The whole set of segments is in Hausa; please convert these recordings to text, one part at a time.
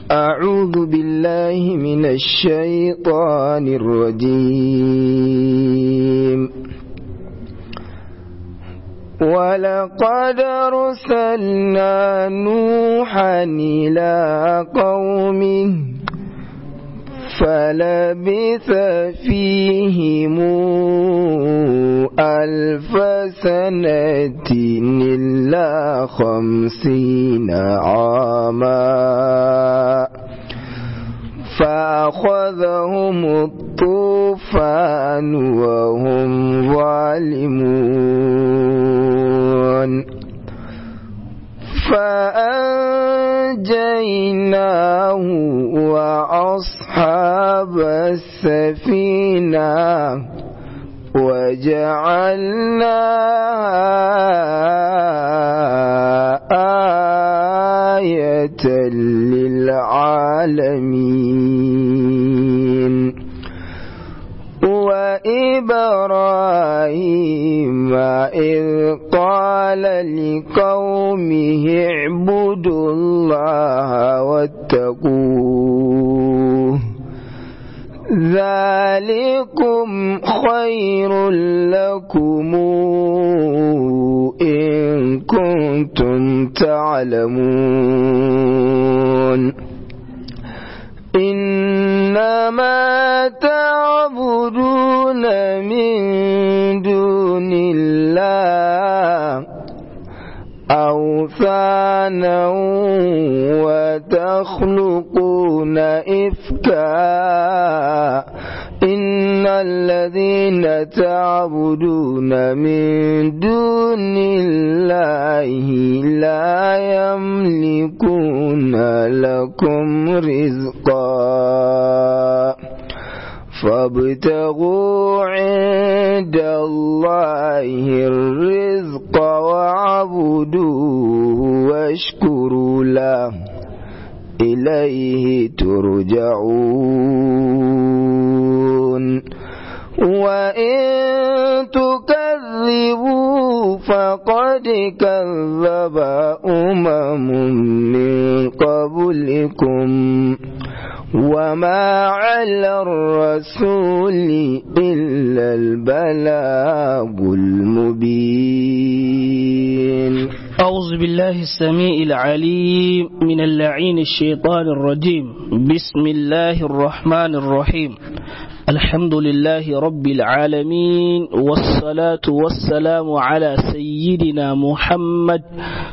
أعوذ بالله من الشيطان الرجيم ولقد أرسلنا نوحا إلى قومه فلبث فيهم ألف سنة إلا خمسين عاما فأخذهم الطوفان وهم ظالمون فأنجيناه وأصحاب السفينة وجعلناها آية للعالمين وإبراهيم إذ قال لقومه اعبدوا الله واتقوه ذلكم خير لكم إن كنتم تعلمون إنما تعبدون من دون الله أوثانا وتخلقون إفكا إن الذين تعبدون من دون الله لا يملكون لكم رزقا فابتغوا عند الله الرزق واعبدوه واشكروا له إليه ترجعون وإن تكذبوا فقد كذب أمم من قبلكم وما على الرسول إلا البلاغ المبين أعوذ بالله السميع العليم من اللعين الشيطان الرجيم بسم الله الرحمن الرحيم الحمد لله رب العالمين والصلاة والسلام على سيدنا محمد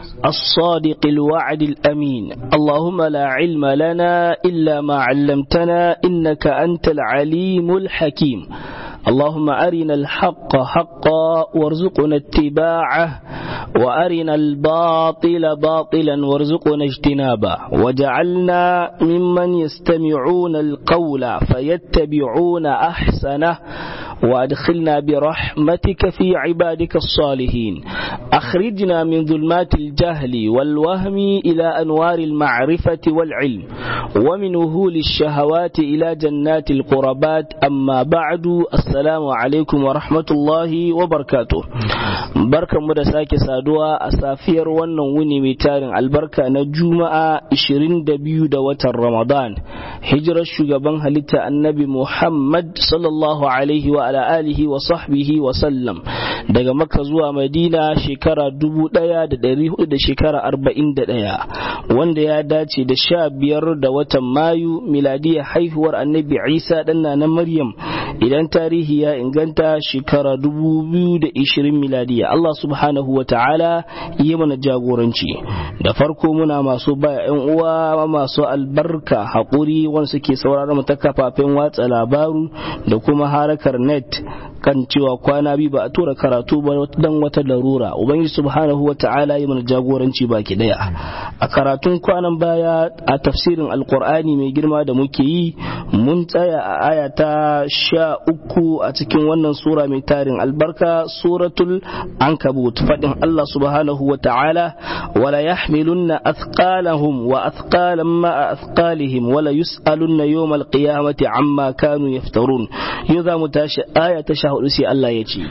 الصادق الوعد الأمين اللهم لا علم لنا إلا ما علمتنا إنك أنت العليم الحكيم اللهم أرنا الحق حقا وارزقنا اتباعه وأرنا الباطل باطلا وارزقنا اجتنابه وجعلنا ممن يستمعون القول فيتبعون أحسنه وأدخلنا برحمتك في عبادك الصالحين أخرجنا من ظلمات الجهل والوهم إلى أنوار المعرفة والعلم ومن وهول الشهوات إلى جنات القربات أما بعد السلام عليكم ورحمة الله وبركاته بركة مدساك سادوا أسافير ونوني ميتارن البركة نجومة 22 da watan Ramadan hijirar shugaban halitta annabi Muhammad sallallahu alaihi wa ala alihi wa sahbihi wa sallam daga Makka zuwa Madina shekara dubu ɗaya da ɗari hudu da shekara arba'in da ɗaya wanda ya dace da sha biyar da watan Mayu miladiyar haihuwar annabi Isa ɗan na Maryam idan tarihi ya inganta shekara dubu biyu da ishirin miladiya Allah subhanahu wa ta'ala yi mana jagoranci da farko muna masu baya yan uwa masu albarka haƙuri wanda suke sauraron mu ta kafafen watsa labaru da kuma harakar net kan cewa kwana biyu ba a tura karatu ba dan wata larura ubangiji subhanahu wa ta'ala yi mana jagoranci baki daya a karatun kwanan baya a tafsirin alkur'ani mai girma da muke yi mun tsaya a aya ta sha uku a cikin wannan sura mai tarin albarka suratul ankabut fadin Allah subhanahu wa ta'ala wala yahmilunna athqalahum wa athqalan ma athqalihim wala yus'alunna yawmal qiyamati amma kanu yaftarun yau za mu tashi aya ta sha hudu sai Allah ya ce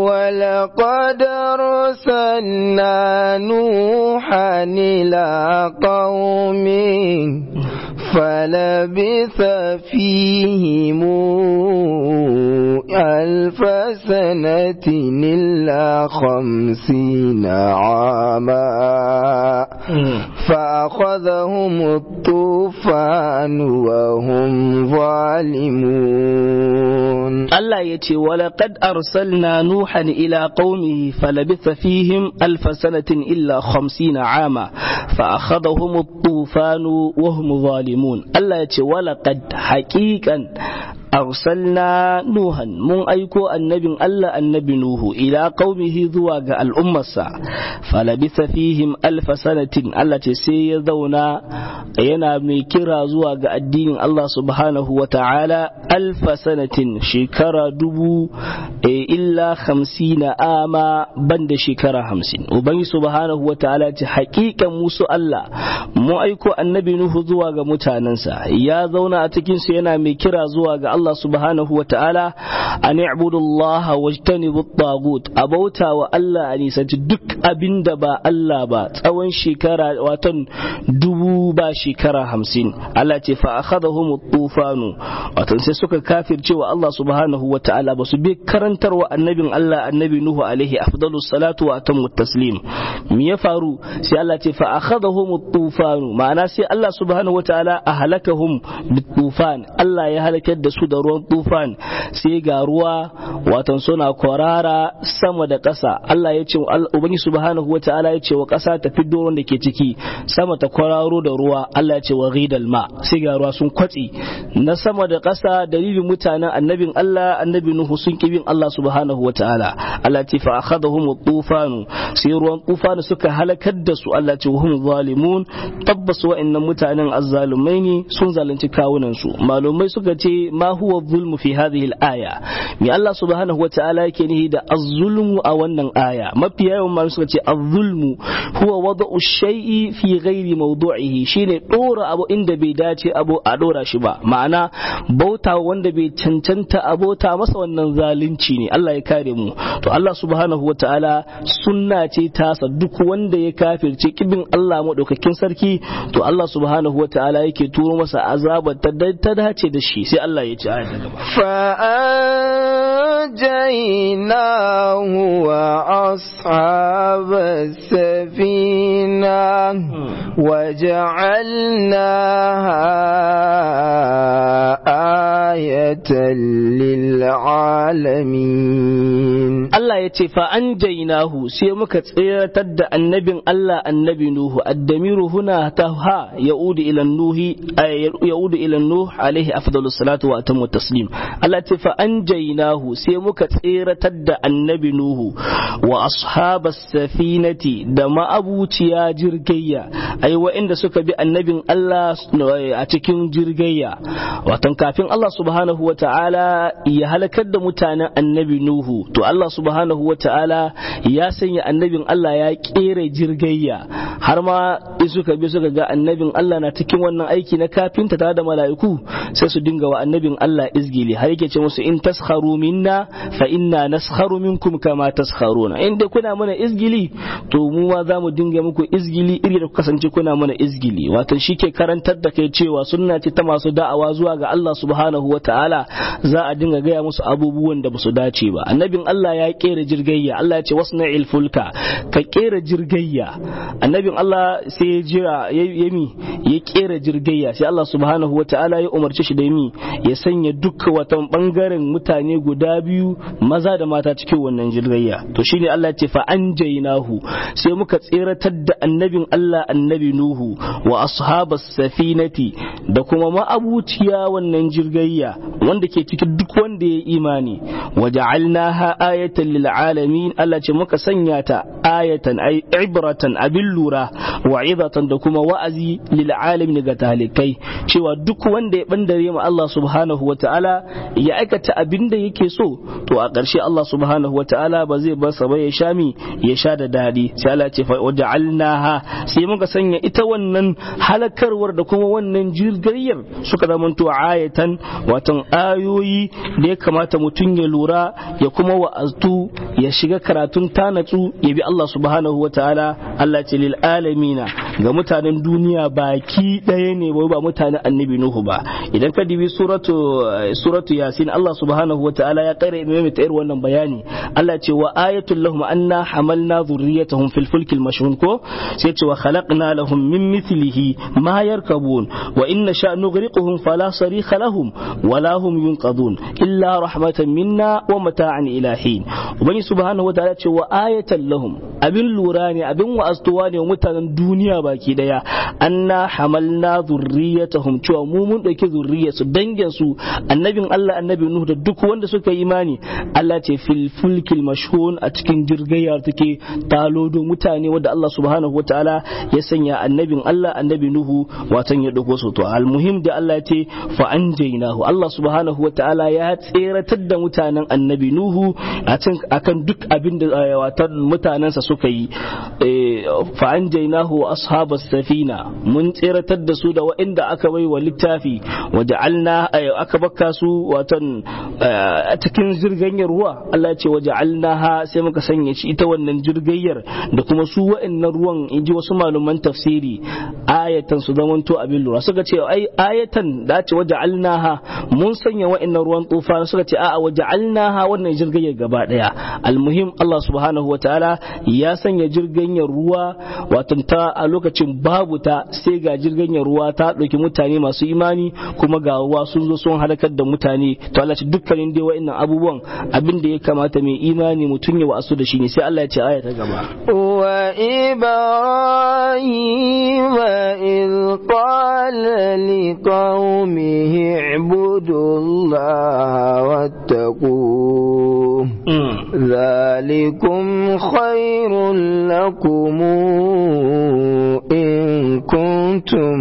ولقد أرسلنا نوحا إلى قومه فلبث فيهم ألف سنة إلا خمسين عاما فأخذهم الطوفان وهم ظالمون Allah ya ce walaƙad arsalna nuhan ila qaumihi falabitha fihim alf sanatin illa 50 ama fa akhadhahum at-tufanu wa hum zalimun Allah ya ce walaqad haqiqan arsalna nuhan mun aiko annabin Allah annabi nuhu ila qaumihi zuwa ga al'ummarsa falabitha fihim alf sanatin Allah ce sai ya zauna yana mai kira zuwa ga addinin Allah subhanahu wa ta'ala alf sanatin shekara dubu illa hamsina ama banda shekara hamsin ubangi subhanahu wa ta'ala ce hakikan musu Allah mu aiko annabi nuhu zuwa ga mutanensa ya zauna a cikin su yana mai kira zuwa ga Allah subhanahu wa ta'ala an i'budu Allah wajtanibu at-tagut abauta wa Allah a nisanci duk abinda ba Allah ba tsawon shekara watan dubu ba shekara hamsin Allah ce fa akhadahum at-tufanu watan sai suka kafirce wa Allah subhanahu wa ta'ala ba su bi karantarwa annabin Allah annabi Nuhu alaihi afdalus salatu wa atammu taslim me ya faru sai Allah ce fa akhadahum at-tufanu ma'ana sai Allah subhanahu wa ta'ala ahlakahum bit-tufan Allah ya halakar da su da ruwan tufan sai ga ruwa watan suna kwarara sama da ƙasa Allah ya ce ubangi subhanahu wa ta'ala ya ce wa ƙasa ta fiddo ruwan da ke ciki sama ta kwararo da ruwa Allah ya ce wa ghidal ma sai ga ruwa sun kwatsi na sama da ƙasa dalilin mutanen annabin Allah annabi Nuhu sun kibin Allah subhanahu wa ta'ala Allah ce fa akhadahum tufanu sai ruwan tufanu suka halakar da su Allah ce hum zalimun tabbas wa'annan mutanen azzalumai ne sun zalunci kawunan su malumai suka ce ma huwa zulmu fi hadhihi al-aya mi Allah subhanahu wa ta'ala yake nihi da az-zulmu a wannan aya mafi yawan malumai suka ce az-zulmu huwa wada'u shay'i fi ghairi mawdu'ihi shine dora abu inda bai dace abu a dora shi ba ma'ana bauta wanda bai cancanta abota masa wannan zalunci ne Allah ya kare mu to Allah subhanahu wa ta'ala sunna ce tasa duk wanda ya kafirce kibin Allah madaukakin sarki to Allah subhanahu wa ta'ala yake turo masa azabar ta dace da shi sai Allah ya ce aya ta gaba فأنجيناه وأصحاب السفينة وجعلناها آية للعالمين Allah ya ce fa an jainahu sai muka tseratar da annabin Allah annabi Nuhu addamiru huna ta ha yaudu ila nuhi yaudu ila nuh alaihi afdalus salatu wa atammu taslim Allah ce fa an jainahu sai muka tseratar da annabi Nuhu wa ashabas safinati da ma'abuciya jirgayya ai wa'inda suka bi annabin Allah a cikin jirgayya watan kafin Allah subhanahu wa ta'ala ya halakar da mutanen annabi Nuhu to Allah subhanahu wa ta'ala ya sanya annabin Allah ya kera jirgayya har ma in suka bi suka ga annabin Allah na cikin wannan aiki na kafinta tare da mala'iku sai su dinga wa annabin Allah izgili har yake ce musu in taskharu minna fa inna naskharu minkum kama taskharuna in dai kuna mana izgili to mu ma za mu dinga muku izgili iri da kasance kuna mana izgili wato shike karantar da kai cewa sunna ce ta masu da'awa zuwa ga Allah subhanahu wa ta'ala za a dinga gaya musu abubuwan da ba su dace ba annabin Allah ya kera jirgayya Allah ya ce wasna'il fulka ka kera jirgayya annabin Allah sai ya jira ya mi ya kera jirgayya sai Allah subhanahu wa ta'ala ya umarci shi da mi ya sanya duk watan bangaren mutane guda biyu maza da mata cikin wannan jirgayya to shine Allah ya ce fa anjaynahu sai muka tseratar da annabin Allah annabi Nuhu wa ashabas safinati da kuma ma'abuciya wannan jirgayya wanda ke cikin duk wanda ya imani waja'alnaha ayatan lil alamin Allah ce muka sanya ta ayatan ay ibratan abin lura wa'izatan da kuma wa'azi lil alamin ga talikai cewa duk wanda ya bandare ma Allah subhanahu wa ta'ala ya aikata abin da yake so to a ƙarshe Allah subhanahu wa ta'ala ba zai bar sa ba ya sha mi ya sha da dadi sai Allah ce waja'alnaha sai muka sanya ita wannan halakarwar da kuma wannan jirgayyar suka zamanto ayatan watan ayoyi da ya kamata mutum ya lura ya kuma wa'aztu ya shiga karatun tanatsu ya bi Allah subhanahu wa ta'ala Allah ce lil alamina ga mutanen duniya baki ɗaya ne wai ba mutanen annabi nuhu ba idan ka dibi suratu suratu yasin Allah subhanahu wa ta'ala ya kare mai ta irin wannan bayani Allah ce wa ayatul lahum anna hamalna dhurriyyatahum fil fulkil mashhun ko sai ce wa khalaqna lahum min mithlihi ma yarkabun wa inna sha nughriquhum fala sarikha lahum wala hum yunqadun illa rahmatan minna wa mata'an ila hin ubangi subhanahu wa ta'ala ce wa ayatan lahum abin lura ne abin wa'astuwa ne mutanen duniya baki daya anna hamalna dhurriyyatahum cewa mu mun dauki zurriyarsu dangin su annabin Allah annabi Nuhu da duk wanda suka yi imani Allah ce fil fulkil mashhun a cikin jirgayar take talodo mutane wanda Allah subhanahu wa ta'ala ya sanya annabin Allah annabi Nuhu watan ya dauko su to almuhim da Allah ya ce fa anjaynahu Allah subhanahu wa ta'ala ya tseratar da mutanen annabi Nuhu a akan duk abin da watan mutanensa suka yi fa anjaynahu ashabas safina mun tseratar da su da waɗanda aka bai wa littafi wa ja'alna aka bakka su watan a cikin jirganyar ruwa Allah ce wa ja'alnaha sai muka sanya shi ita wannan jirgayyar da kuma su waɗannan ruwan inji wasu malaman tafsiri ayatan su zamanto abin lura suka ce ai ayatan da ce wa ja'alnaha mun sanya waɗannan ruwan tufa suka ce a'a wa ja'alnaha wannan jirgayyar gaba daya almuhim Allah subhanahu wataala ya sanya jirganyar ruwa watan ta a lokacin babu ta sai ga jirganyar ruwa ta ɗauki mutane masu imani kuma ga ruwa sun zo sun halakar da mutane to Allah ce dukkanin dai wa'annan abubuwan abin da ya kamata mai imani mutum ya wa'asu da shi ne sai Allah ya ce aya ta gaba wa ibrahim iz qala liqaumihi ibudullaha wattaqu ذلكم خير لكم إن كنتم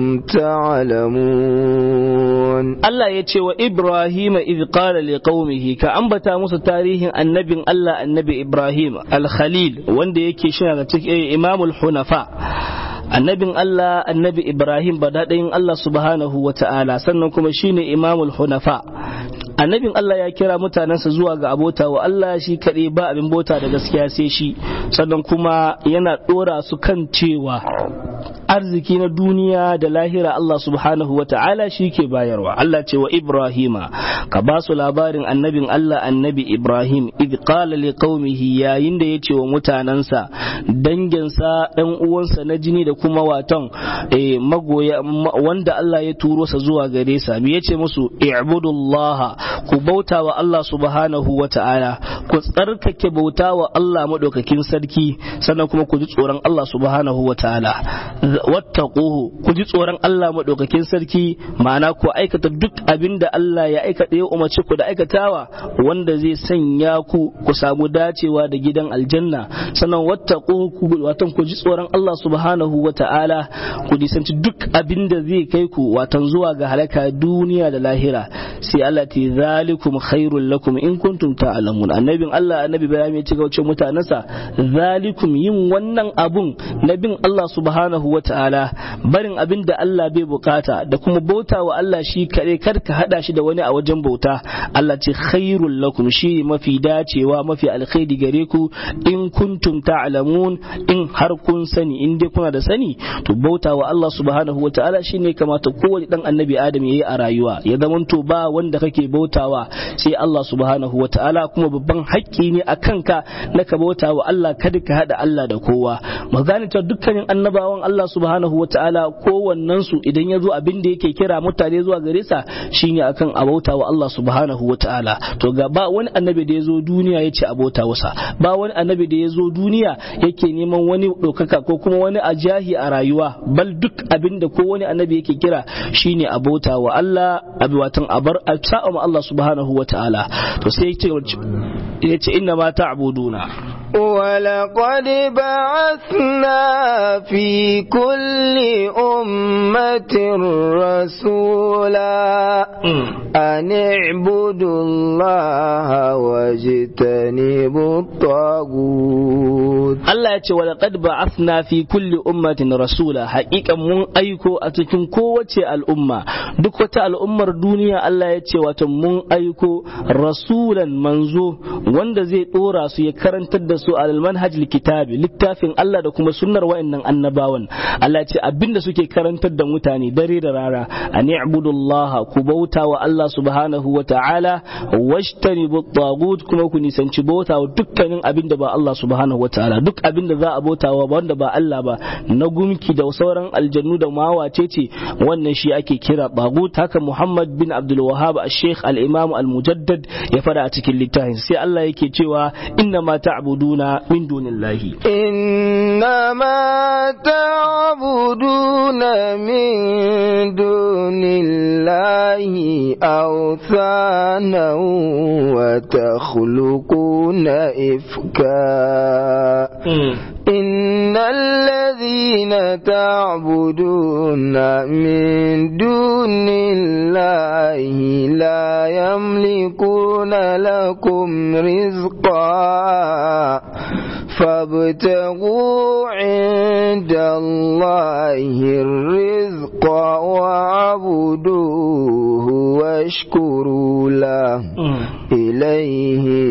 تعلمون Allah ya ce wa Ibrahim idh qala liqaumihi ka ambata musu tarihin annabin Allah annabi Ibrahim al-Khalil wanda yake shi daga cikin Imamul Hunafa annabin Allah annabi Ibrahim ba daɗin Allah subhanahu wa ta'ala sannan kuma shine Imamul Hunafa annabin Allah ya kira mutanensa zuwa ga abota wa Allah shi kaɗai ba abin bota da gaskiya sai shi sannan kuma yana ɗora su kan cewa arziki na duniya da lahira Allah subhanahu wa ta'ala shi ke bayarwa Allah ce wa Ibrahima ka ba su labarin annabin Allah annabi Ibrahim id qala li qaumihi yayin da yace wa mutanansa danginsa ɗan uwansa na jini da kuma waton eh, magoya wanda Allah ya turo sa zuwa gare sa me yace musu i'budullaha ku bauta wa Allah subhanahu wa ta'ala ku tsarkake bauta wa Allah madaukakin sarki sannan kuma ku ji tsoron Allah subhanahu wa ta'ala wattaquhu ku ji tsoron Allah madaukakin sarki ma'ana ku aikata duk abin da Allah ya aikata ya umarci ku da aikatawa wanda zai sanya ku ku samu dacewa da gidan aljanna sannan wattaquhu watan ku ji tsoron Allah subhanahu wa ta'ala ku nisanci duk abin da zai kai ku watan zuwa ga halaka duniya da lahira sai Allah ta zalikum khairul lakum in kuntum ta'lamun annabin Allah annabi Ibrahim ya ci gauce mutanansa zalikum yin wannan abun na bin Allah subhanahu wa ta'ala barin abin da Allah bai bukata da kuma bauta wa Allah shi kare kar ka hada shi da wani a wajen bauta Allah ce khairul lakum shi mafi dacewa mafi alkhairi gare ku in kuntum ta'lamun in har kun sani in dai kuna da sani to bauta wa Allah subhanahu wa ta'ala shine kamata kowane dan annabi Adam yayi a rayuwa ya zamanto ba wanda kake bautawa sai Allah subhanahu wa ta'ala kuma babban haƙƙi ne a kanka na ka bauta wa Allah kada ka hada Allah da kowa mu gane cewa dukkanin annabawan Allah subhanahu wa ta'ala kowannen su idan ya zo abin da yake kira mutane zuwa gare sa shine akan abauta wa Allah subhanahu wa ta'ala to ga ba wani annabi da ya zo duniya ya ce abauta wasa ba wani annabi da ya zo duniya yake neman wani ɗaukaka ko kuma wani ajahi a rayuwa bal duk abin da ko wani annabi yake kira shine abauta wa Allah abi watan abar sa'a ma Allah subhanahu wa ta'ala to sai ya ce inna ma ta'buduna ولقد بعثنا في كل أمة رسولا أن اعبدوا الله واجتنبوا الطاغوت Allah ya ce wa laqad ba'athna fi kulli ummatin rasula haƙiƙan mun aiko a cikin kowace al'umma duk wata al'ummar duniya Allah ya ce wato mun aiko rasulan manzo wanda zai dora su ya karantar da su al manhajil kitabi littafin Allah da kuma sunnar wa'annan annabawan Allah ya ce abinda suke karantar da mutane dare da rara an i'budullah ku bauta wa Allah subhanahu wa ta'ala washtanibu tagut kuma ku nisanci bauta wa dukkanin abinda ba Allah subhanahu wa ta'ala duk abin da za a bautawa wanda ba Allah ba na gumki da sauran aljannu da mawace ce wannan shi ake kira bagut haka Muhammad bin Abdul Wahhab al-Sheikh al-Imam al-Mujaddad ya fada a cikin littafin sai Allah yake cewa inna ma ta'buduna min dunillahi inna ma ta'buduna min dunillahi awthana wa takhluquna ifka إن الذين تعبدون من دون الله لا يملكون لكم رزقا فابتغوا عند الله الرزق واعبدوه واشكروا له إليه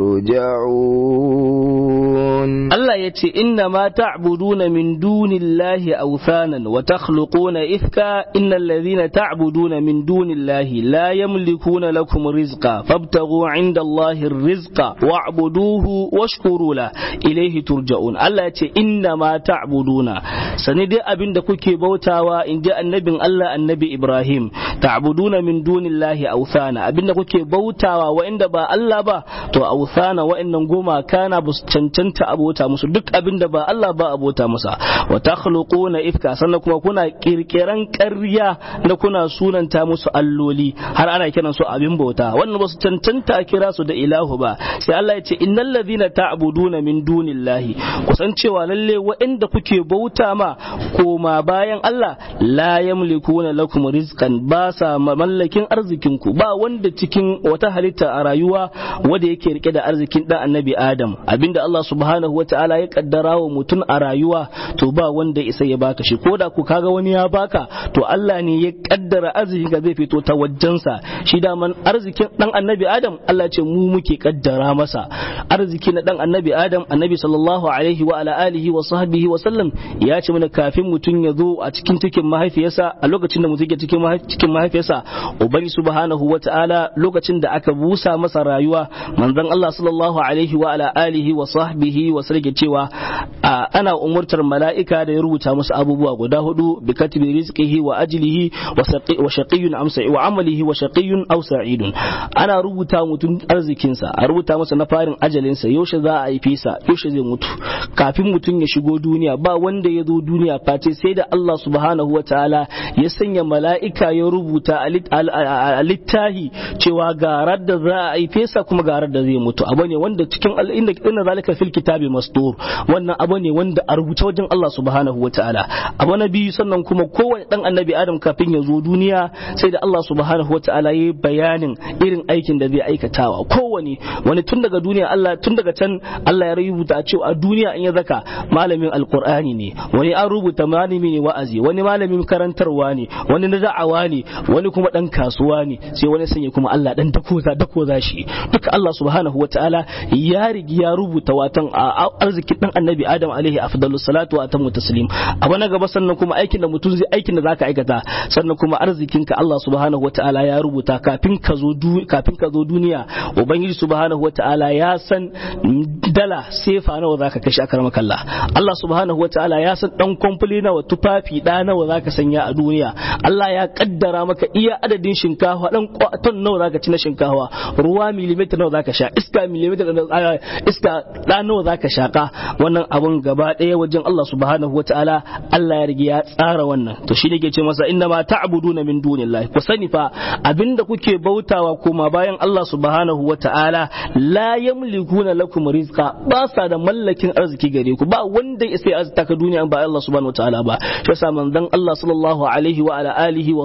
ترجعون Allah ya ce inna ma ta'buduna min dunillahi awthanan wa takhluquna ifka innal ladhina ta'buduna min dunillahi la yamlikuna lakum rizqa fabtaghu 'inda Allahi rizqa wa'buduhu washkuru la ilayhi turja'un Allah ya ce inna ma ta'buduna sani dai abinda kuke bautawa in ji annabin Allah annabi Ibrahim ta'buduna min dunillahi awthana abinda kuke bautawa wa'inda ba Allah ba to awthana wa'annan goma kana bus cancanta abota musu duk abin da ba Allah ba abota masa wa takhluquna ifka sannan kuma kuna kirkiran ƙarya na kuna sunanta musu alloli har ana kiran su abin bauta wannan ba su cancanta a kira su da ilahu ba sai Allah ya ce innal ladhina ta'buduna min dunillahi kusan cewa lalle waɗanda kuke bauta ma koma bayan Allah la yamlikuna lakum rizqan ba sa mallakin arzikin ku ba wanda cikin wata halitta a rayuwa wanda yake rike da arzikin dan annabi Adam abinda Allah subhanahu wataala ya kaddara wa mutum a rayuwa to ba wanda isa ya baka shi ko da ku kaga wani ya baka to Allah ne ya kaddara arzikin ka zai fito ta wajensa shi daman arzikin dan annabi Adam Allah ce mu muke kaddara masa arziki na dan annabi Adam annabi sallallahu alaihi wa ala alihi wa sahbihi wa sallam ya ce mana kafin mutum ya zo a cikin cikin mahaifiyarsa a lokacin da mutum ke cikin cikin mahaifiyarsa ubangi subhanahu wataala lokacin da aka busa masa rayuwa manzon Allah sallallahu alaihi wa ala alihi wa sahbihi wa sallam cewa ana umurtar mala'ika da ya rubuta musu abubuwa guda hudu bi katibi rizqihi wa ajlihi wa shaqiyyun am wa amalihi wa shaqiyyun aw sa'idun ana rubuta mutum arzikinsa a rubuta masa na farin ajalinsa yaushe za a haife sa yaushe zai mutu kafin mutum ya shigo duniya ba wanda ya zo duniya face sai da Allah subhanahu wa ta'ala ya sanya mala'ika ya rubuta a littahi cewa garar da za a haife sa kuma garar da zai mutu abu ne wanda cikin inda inna zalika fil kitabi mastur wannan abu ne wanda a rubuce wajen Allah subhanahu wa ta'ala abu na biyu sannan kuma kowane dan annabi adam kafin ya zo duniya sai da Allah subhanahu wa ta'ala ya bayanin irin aikin da zai aikatawa kowane wani tun daga duniya Allah tun daga can Allah ya rubuta cewa a duniya in ya zaka malamin alqur'ani ne wani an rubuta malami ne wa'azi wani malamin karantarwa ne wani na da'awa ne wani kuma dan kasuwa ne sai wani sanya kuma Allah dan dako za dako za shi duka Allah subhanahu wa ta'ala ya rigi ya rubuta watan arzikin dan annabi Adam alaihi afdalus salatu wa atamu taslim abu na gaba sannan kuma aikin da mutum zai aikin da zaka aikata sannan kuma arzikinka Allah subhanahu wa ta'ala ya rubuta kafin ka zo kafin ka zo duniya ubangiji subhanahu wa ta'ala ya san dala sefa nawa zaka kashe a karamar kalla Allah subhanahu wa ta'ala ya san dan kwamfuli nawa tufafi da nawa zaka sanya a duniya Allah ya kaddara maka iya adadin shinkafa dan ton nawa zaka ci na shinkafa ruwa millimeter nawa zaka sha iska millimeter iska da nawa zaka shaka wannan abun gaba ɗaya wajen Allah subhanahu wa ta'ala Allah ya rige ya tsara wannan to shi ne ke ce masa inna ma ta'buduna min dunillahi ku sani fa abinda kuke bautawa kuma bayan Allah subhanahu wa ta'ala la yamlikuna lakum rizqa ba sa da mallakin arziki gare ku ba wanda ya sai arzita ka duniya ba Allah subhanahu wa ta'ala ba shi yasa manzon Allah sallallahu alaihi wa ala alihi wa sahbihi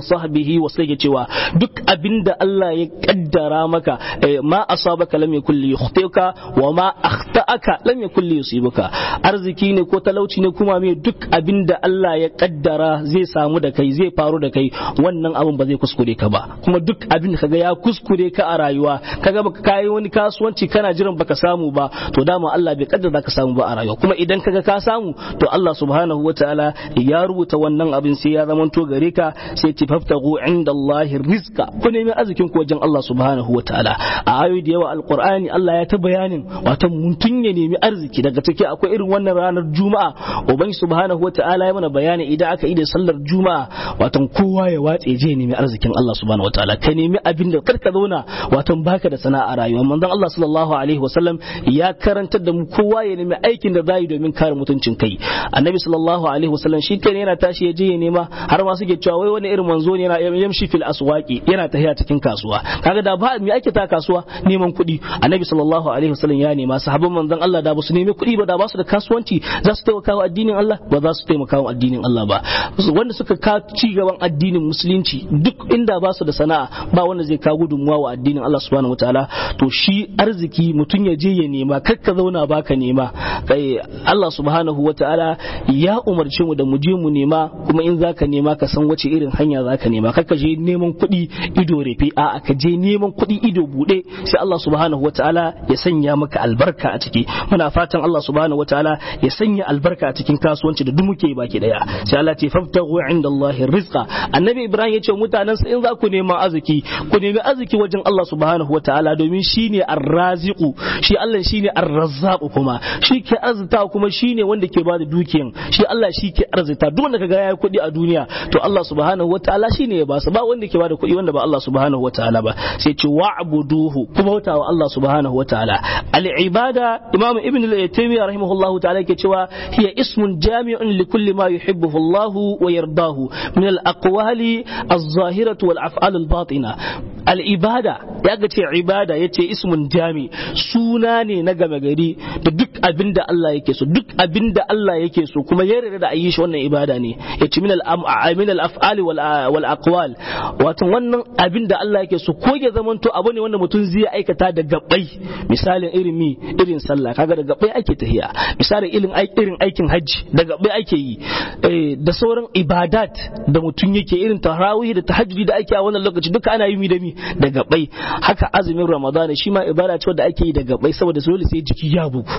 alaihi wa sallam cewa duk abinda Allah ya kaddara maka ma asabaka lam yakul li yukhtika wa ma akhta'aka lam yakul li yusibuka arziki ne ko talauci ne kuma me duk abinda Allah ya kaddara zai samu da kai zai faru da kai wannan abin ba zai kuskure ka ba kuma duk abin da kaga ya kuskure ka a rayuwa kaga baka kai wani kasuwanci kana jiran baka samu ba to dama Allah bai kaddara ka samu ba a rayuwa kuma idan kaga ka samu to Allah subhanahu wataala ya rubuta wannan abin sai ya zamanto gare ka sai ci faftagu inda Allah rizqa ku nemi arzikin ku wajen Allah subhanahu wataala a ayoyi da yawa alqur'ani Allah ya ta bayanin wato mutum ya nemi arziki daga ciki akwai irin wannan ranar juma'a ubangi subhanahu wataala ya mana bayani idan aka yi da sallar juma'a wato kowa ya watse je nemi arzikin Allah subhanahu wataala ka nemi abin da karka zauna wato baka da sana'a rayuwa manzon Allah sallallahu alaihi wasallam ya karantar da mu kowa ya nemi aikin da zai domin kare mutuncin kai annabi sallallahu alaihi wasallam shi kai yana tashi ya je ya nema har ma suke cewa wai wani irin manzo ne yana yamshi fil aswaqi yana tafiya cikin kasuwa kaga da ba me ake ta kasuwa neman kuɗi annabi sallallahu alaihi wasallam ya nema sahabban manzon Allah da ba su nemi kuɗi ba da ba su da kasuwanci za su taimaka wa addinin Allah ba za su taimaka wa addinin Allah ba wanda suka ka ci gaban addinin musulunci duk inda ba su da sana'a ba wanda zai kawo gudunmuwa wa addinin Allah subhanahu wataala to shi arziki mutum ya je ya nema kar ka zauna baka nema kai Allah subhanahu wataala ya umarce mu da mu je mu nema kuma in zaka nema ka san wace irin hanya zaka nema kar ka je neman kuɗi ido rufe a ka je neman kuɗi ido buɗe sai Allah subhanahu wataala ya sanya maka albarka a ciki muna fatan Allah subhanahu wataala ya sanya albarka a cikin kasuwanci da duk muke baki daya sai Allah ce faftahu inda Allah rizqa annabi Ibrahim ya ce mutanen sa in za ku neman arziki ku nemi arziki wajen Allah subhanahu wataala domin shine arraziqu shi Allah shine arrazzaqu kuma shi ke arzita kuma shine wanda ke bada dukiyan shi Allah shi ke arzita duk wanda kaga yayi kuɗi a duniya to Allah subhanahu wataala shine ya basu ba wanda ke bada kuɗi wanda ba Allah subhanahu wataala ba sai ce wa'buduhu kuma bauta wa Allah subhanahu wataala al-ibada imam ibn al-taymiyyah rahimahullahu ta'ala ke cewa hiya ismun jami'un li kulli ma yuhibbuhu Allah wa yardahu min al-aqwali az-zahirati wal af'al al-batina al-ibada ya ga ce ibada yace ismun jami suna ne na game gari da duk abin da Allah yake so duk abin da Allah yake so kuma ya yarda da ayi shi wannan ibada ne yace min al-min al-af'ali wal aqwal wato wannan abin da Allah yake so ko ya zamanto abu ne wanda mutum zai aikata da gabbai misalin irin mi irin sallah kaga da gabbai ake tahiya misalin irin irin aikin hajji da gabbai ake yi da sauran ibadat da mutum yake irin tarawih da tahajjudi da ake a wannan lokaci duka ana yi mi da mi da gabbai haka azumin ramadana shi ma ibada ce wanda ake yi da gabbai saboda dole sai jiki ya bugu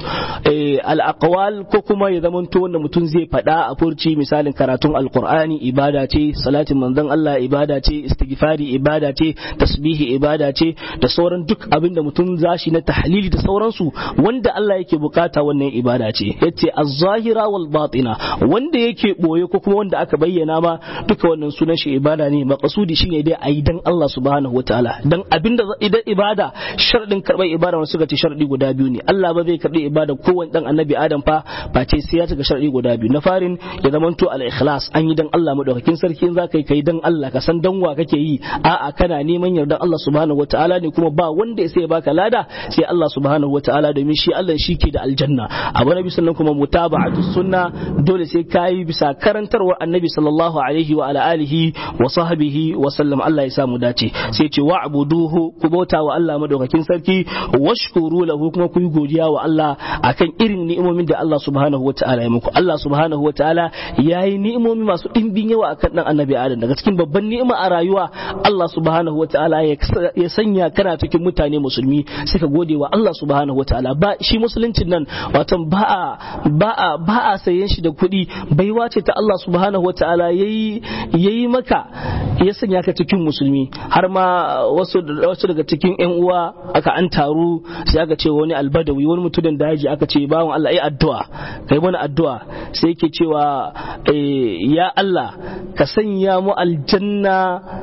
al ko kuma ya zamanto wanda mutum zai faɗa a furci misalin karatun alqur'ani ibada ce salatin manzon Allah ibada ce istighfari ibada ce tasbihi ibada ce da sauran duk abin da mutum zashi na tahlili da sauransu wanda Allah yake bukata wannan ibada ce yace az-zahira wal batina wanda yake boye ko kuma wanda aka bayyana ma duka wannan sunan shi ibada ne maqsudi shine dai ayi dan Allah subhanahu wataala dan abinda idan ibada sharadin karbar ibada wanda suka ce sharadi guda biyu ne Allah ba zai karbi ibada kowanne dan annabi Adam fa ba ce sai ya cika sharadi guda biyu na farin ya zamanto al-ikhlas an yi dan Allah madaukakin sarki in zaka yi kai dan Allah ka san dan wa kake yi a'a kana neman yardan Allah subhanahu wataala ne kuma ba wanda sai ya baka lada sai Allah subhanahu wataala domin shi Allah shi ke da aljanna abu nabi sannan kuma mutaba'atu sunna dole sai kai bisa karantarwar annabi sallallahu alaihi wa ala alihi wa sahbihi wa sallam Allah ya samu dace sai ce wa'buduhu ku bauta wa Allah madaukakin sarki washkuru lahu kuma ku yi godiya wa Allah akan irin ni'imomin da Allah subhanahu wataala ya muku Allah subhanahu wataala yayi ni'imomi masu dimbin yawa akan dan annabi Adam daga cikin babban ni'ima a rayuwa Allah subhanahu wataala ya sanya kana cikin mutane musulmi suka gode wa Allah subhanahu wataala ba shi musuluncin nan wato ba a ba a ba a sayen shi da kuɗi baiwa ce ta Allah subhanahu wataala yayi yayi maka ya sanya ka cikin musulmi har ma wasu wasu daga cikin ƴan uwa aka an taru sai aka ce wani albadawi wani mutumin daji aka ce bawan Allah yi addu'a kai mana addu'a sai yake cewa ya Allah ka sanya mu aljanna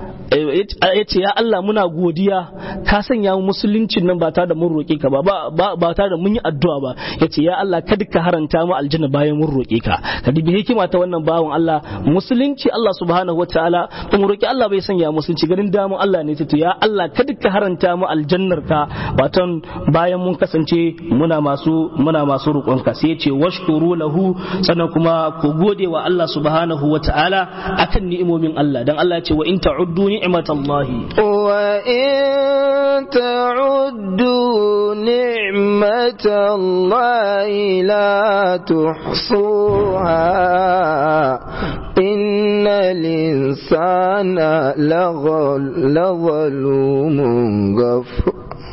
ya ce ya Allah muna godiya ka sanya mu musuluncin nan ba tare da mun roƙe ka ba ba tare da mun yi addu'a ba ya ce ya Allah kada kada ka haranta mu aljanna bayan mun roƙe ka ka dubi hikima ta wannan bawan Allah musulunci Allah subhanahu wataala ba mu roƙi Allah bai sanya musulunci ganin damun Allah ne to ya Allah kada ka haranta mu aljannar ka waton bayan mun kasance muna masu muna masu roƙon ka sai ya ce washkuru lahu sannan kuma ku gode wa Allah subhanahu wataala akan ni'imomin Allah dan Allah ya ce wa in ta'uddu ni'matallahi وإن تعدوا نعمة الله لا تحصوها إن الإنسان لغل لظلوم غفور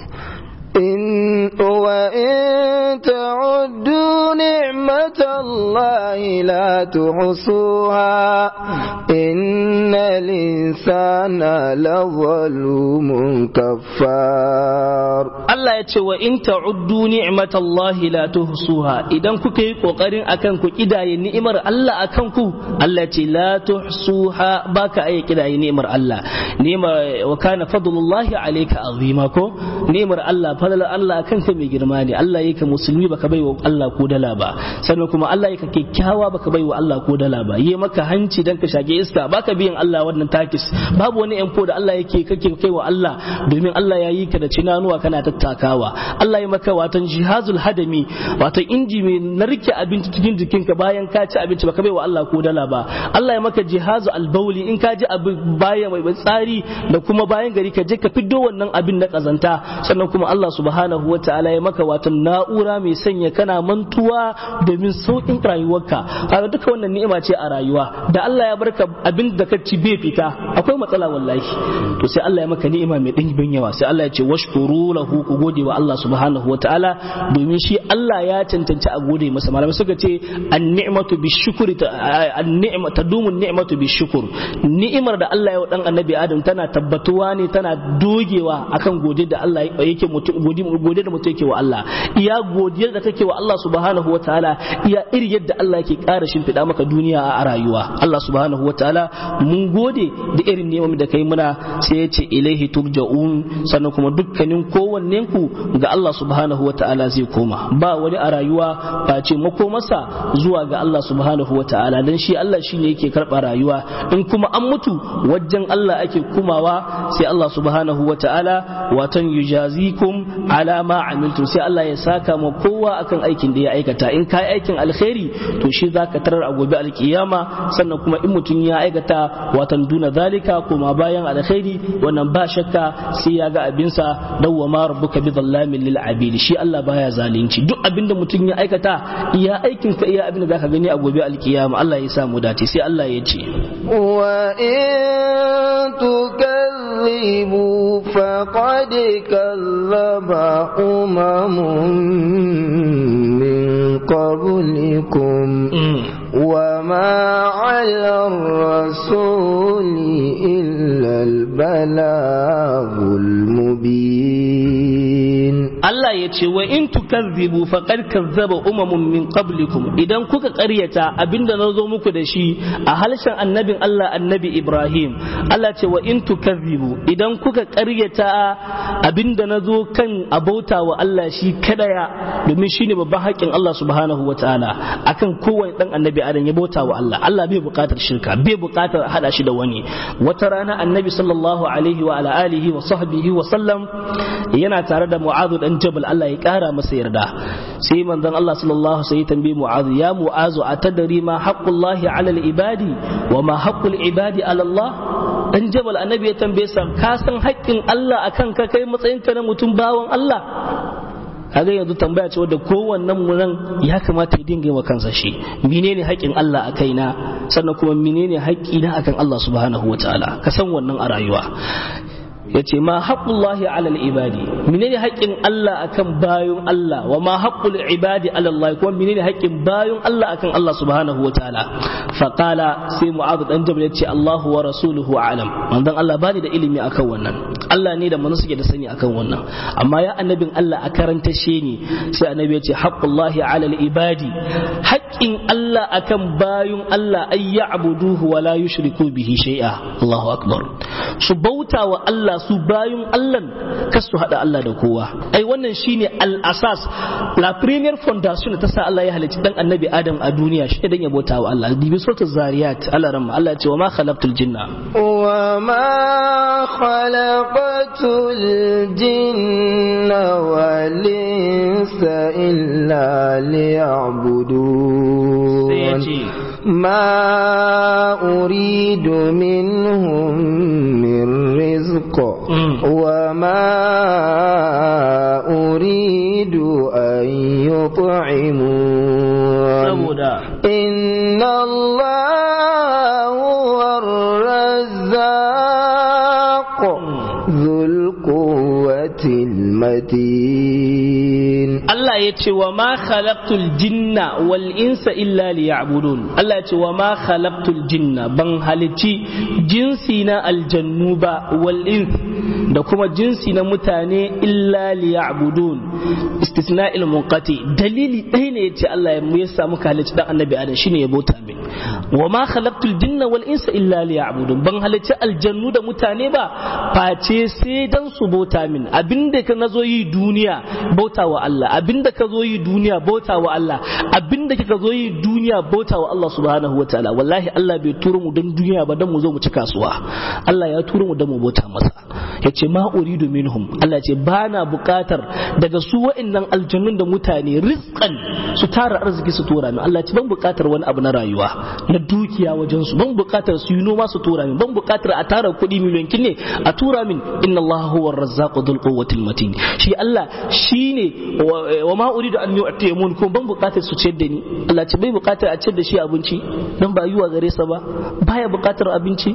إن وإن تعدوا نعمة الله لا تحصوها إن الإنسان لظلوم كفار Allah ya ce wa in ta'uddu ni'matallahi la tuhsuha idan kuka yi kokarin akan ku kidaye ni'imar Allah akan ku Allah ya ce la tuhsuha baka ayi kidaye ni'imar Allah ni'imar wa kana fadlullahi alayka azima ko ni'imar Allah fadlan Allah akan ka mai girma ne Allah yake musulmi baka baiwa Allah ko dala ba sannan kuma Allah yake kyakkyawa baka baiwa Allah ko dala ba yi maka hanci dan ka shage iska baka biyan Allah wannan takis babu wani yanko da Allah yake kake kaiwa Allah domin Allah ya yi ka da cinanuwa kana tattakawa Allah ya maka watan jihazul hadami wato inji mai narke abinci cikin jikinka bayan ka ci abinci baka baiwa Allah ko dala ba Allah ya maka jihazu albauli in ka ji abin bayan mai tsari da kuma bayan gari ka je ka fiddo wannan abin na kazanta sannan kuma Allah subhanahu wa ta'ala ya maka watan na'ura mai sanya kana mantuwa domin sauƙin rayuwarka kaga duka wannan ni'ima ce a rayuwa da Allah ya barka abin da ka ci bai fita akwai matsala wallahi to sai Allah ya maka ni'ima mai ɗimbin yawa sai Allah ya ce washkuru lahu ku gode wa Allah subhanahu wa ta'ala domin shi Allah ya cancanci a gode masa malamai suka ce an-ni'matu bi-shukri an-ni'ma tadumu an-ni'matu bi-shukr ni'imar da Allah ya wa dan annabi Adam tana tabbatuwa ne tana dogewa akan gode da Allah yake mutum gode da mutum yake wa Allah iya godiyar da kake wa Allah subhanahu wa ta'ala iya iri yadda Allah yake ƙara shimfiɗa maka duniya a rayuwa Allah subhanahu wa ta'ala mun gode da irin neman da kai muna sai ya ce ilaihi turja'un sannan kuma dukkanin kowannen ku ga Allah subhanahu wa ta'ala zai koma ba wani a rayuwa ba ce makomarsa zuwa ga Allah subhanahu wa ta'ala dan shi Allah shine yake karɓa rayuwa in kuma an mutu wajen Allah ake kumawa sai Allah subhanahu wa ta'ala watan yujazikum ala ma amiltum sai Allah ya saka ma kowa akan aikin da ya aikata in kai aikin alkhairi to shi zaka tarar a gobe alkiyama sannan kuma in mutum ya aikata watan duna zalika kuma bayan alkhairi wannan ba shakka sai ya ga abinsa dawwa ma rabbuka bi dhallamin lil abidi shi Allah baya zalunci duk abinda mutum ya aikata iya aikin ka iya abinda zaka gani a gobe alkiyama Allah ya sa mu dace sai Allah ya ce wa in tukazzibu faqad kazzaba umamun min qablikum وما على الرسول إلا البلاغ المبين Allah ya ce wa in tukazzibu faqad kazzaba umamun min qablikum idan kuka ƙaryata abinda na zo muku da shi a halshen annabin Allah annabi Ibrahim Allah ce wa in tukazzibu idan kuka ƙaryata abinda na zo kan abauta wa Allah shi kadaya domin shine babban haƙƙin Allah subhanahu wataala akan kowane dan annabi Adam ya bauta wa Allah Allah bai buƙatar shirka bai buƙatar hada shi da wani wata rana annabi sallallahu alaihi wa ala alihi wa sahbihi wa sallam yana tare da Mu'adh dan Jabal Allah ya kara masa yarda sai manzon Allah sallallahu alaihi tambaye Mu'adh ya Mu'adh atadri ma haqqullahi ala al-ibadi wa ma haqqul ibadi ala Allah dan Jabal annabi ya tambaye sa ka san haƙƙin Allah akan ka kai matsayinka na mutum bawan Allah kaga yanzu tambaya ce wadda kowannen mu nan ya kamata ya dinga wa kansa shi menene haƙƙin Allah a kaina sannan kuma menene haƙƙi na akan Allah subhanahu wataala ka san wannan a rayuwa yace ma haqqullahi ala ibadi menene haƙƙin Allah akan bayun Allah wa ma haqqul ibadi ala Allah kuma menene haƙƙin bayun Allah akan Allah subhanahu wa ta'ala fa qala sai mu'adh dan jabal yace Allahu wa rasuluhu a'lam manzon Allah bani da ilimi akan wannan Allah ne da manzo suke da sani akan wannan amma ya annabin Allah a karanta shi ne sai annabi yace haqqullahi ala ibadi haƙƙin Allah akan bayun Allah ay ya'buduhu wa la yushriku bihi shay'a Allahu akbar su bauta wa Allah su bayun Allah kas su hada Allah Allah da kowa ai wannan shine al-asas la premier fondation ta sa Allah ya halicci dan annabi Adam a duniya shi dan ya bauta wa Allah dibi suratul zariyat Allah ramma Allah ya ce wa ma khalaqtul jinna wa ma khalaqatul jinna wal insa illa liya'budun sai ya ce ما أريد منهم من رزق وما أريد أن يطعمون إن الله هو الرزاق ذو القوة المتين Allah ya ce wa ma khalaqtul jinna wal insa illa liya'budun Allah ya ce wa ma khalaqtul jinna ban halici jinsi na aljannu ba wal ins da kuma jinsi na mutane illa liya'budun istisna'il munqati dalili ɗaya ne yace Allah ya mu yasa muka halici dan annabi Adam shine ya bauta min wa ma khalaqtul jinna wal insa illa liya'budun ban halici aljannu da mutane ba face sai dan su bauta min abinda ka nazo yi duniya bauta wa Allah abinda ka zo yi duniya bauta wa Allah abinda kika zo yi duniya bauta wa Allah subhanahu wataala wallahi Allah bai turo mu don duniya ba don mu zo mu ci kasuwa Allah ya turo mu don mu bauta masa yace ma uridu minhum Allah ce bana bukatar daga su wa'annan aljannun da mutane rizqan su tara arziki su tura min Allah ce ban bukatar wani abu na rayuwa na dukiya wajen su ban bukatar su yi noma su tura min ban bukatar a tara kuɗi miliyan ne a tura min inna Allah huwa ar-razzaqu dhul quwwatil matin shi Allah shine wa ma uridu an yu'timun kuma ban bukatar su ciyar da ni Allah ce bai bukatar a ciyar da shi abinci dan ba yiwa gare sa ba baya bukatar abinci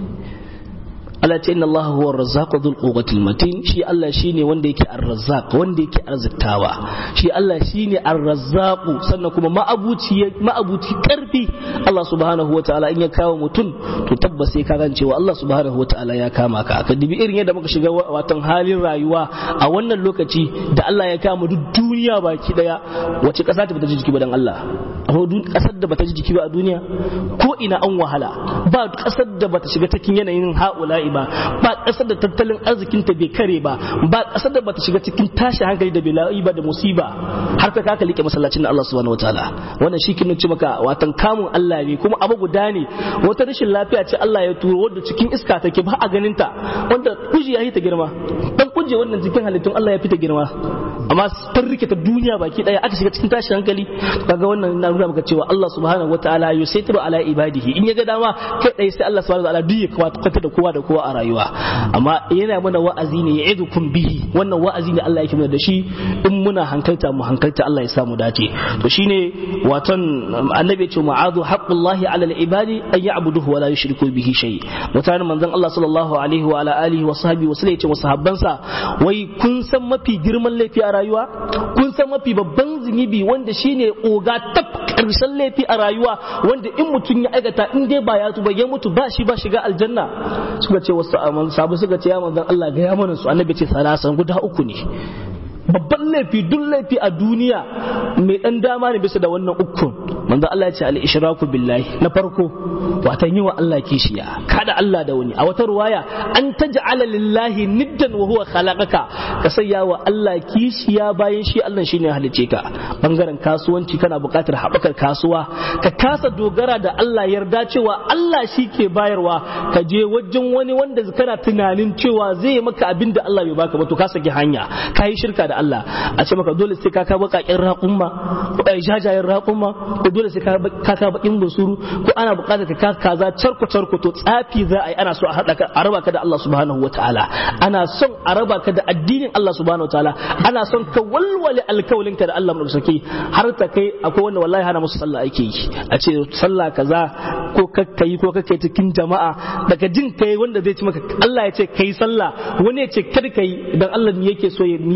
Allah ce inna Allah huwa ar-razzaqu dhul quwwatil matin shi Allah shine wanda yake ar-razzaq wanda yake arziktawa shi Allah shine ar-razzaq sannan kuma ma'abuci ma'abuci karfi Allah subhanahu wataala in ya kawo mutum to tabbas sai ka gane cewa Allah subhanahu wataala ya kama ka aka dibi irin yadda muka shiga watan halin rayuwa a wannan lokaci da Allah ya kama duk duniya baki daya wace kasa ta bata ji jiki ba dan Allah akwai kasar da bata ji jiki ba a duniya ko ina an wahala ba kasar da bata shiga cikin yanayin ha'ula'i ba ba kasar da tattalin arzikin ta bai kare ba ba kasar da bata shiga cikin tashi hankali da bala'i ba da musiba har ta kaka like masallacin da Allah subhanahu wataala wannan shi kin ci maka watan kamun Allah ne kuma abu guda ne wata rashin lafiya ce Allah ya turo wanda cikin iska take ba a ganin ta wanda kuji ya yi ta girma dan kuje wannan cikin halittun Allah ya fita girma amma ta rike ta duniya baki daya aka shiga cikin tashi hankali kaga wannan na nuna maka cewa Allah subhanahu wataala yusaitiru ala ibadihi in ya ga dama kai dai sai Allah subhanahu wataala duk ya kwata da kowa da kowa a rayuwa amma yana mana wa'azi ne ya idukum bihi wannan wa'azi ne Allah yake mana da shi in muna hankalta mu hankalta Allah ya samu dace to shine waton annabi ya ce ma'adu haqqullahi ala al-ibadi an ya'buduhu wa la yushriku bihi shay mutanen manzon Allah sallallahu alaihi wa ala alihi wa sahbihi wa sallam ya ce wa sahabbansa wai kun san mafi girman laifi a rayuwa kun san mafi babban zunubi wanda shine oga tab karshen laifi a rayuwa wanda in mutum ya aikata in dai ba ya tuba ya mutu ba shi ba shiga aljanna suka ce wasu sabu suka ce ya manzon Allah ga ya mana su annabi ce salasan guda uku ne babban laifi duk laifi a duniya mai dan dama ne bisa da wannan ukun manzo Allah ya ce al ishraku billahi na farko watan yi wa Allah kishiya kada Allah da wani a wata ruwaya an taj'ala lillahi niddan wa huwa khalaqaka ka sayya wa Allah kishiya bayan shi Allah shine ya halice ka bangaren kasuwanci kana buƙatar haɓakar kasuwa ka kasa dogara da Allah yarda cewa Allah shi ke bayarwa ka je wajen wani wanda kana tunanin cewa zai maka abin da Allah bai baka ba to ka saki hanya ka yi shirka da Allah a ce maka dole sai ka ka bakakin raƙumma ko ai jajayen raƙumma ko dole sai ka ka bakin busuru ko ana buƙatar ka kaza charko charko to tsafi za a yi ana so a haɗa ka a raba ka da Allah subhanahu wataala ana son a raba ka da addinin Allah subhanahu wataala ana son ka walwale alkawalin ka da Allah mu saki har ta kai akwai wanda wallahi hana musu sallah ake yi a ce sallah kaza ko kakkai ko kakkai cikin jama'a daga jin kai wanda zai ci maka Allah ya ce kai sallah wani ya ce kar kai dan Allah ne yake so ne yake karanta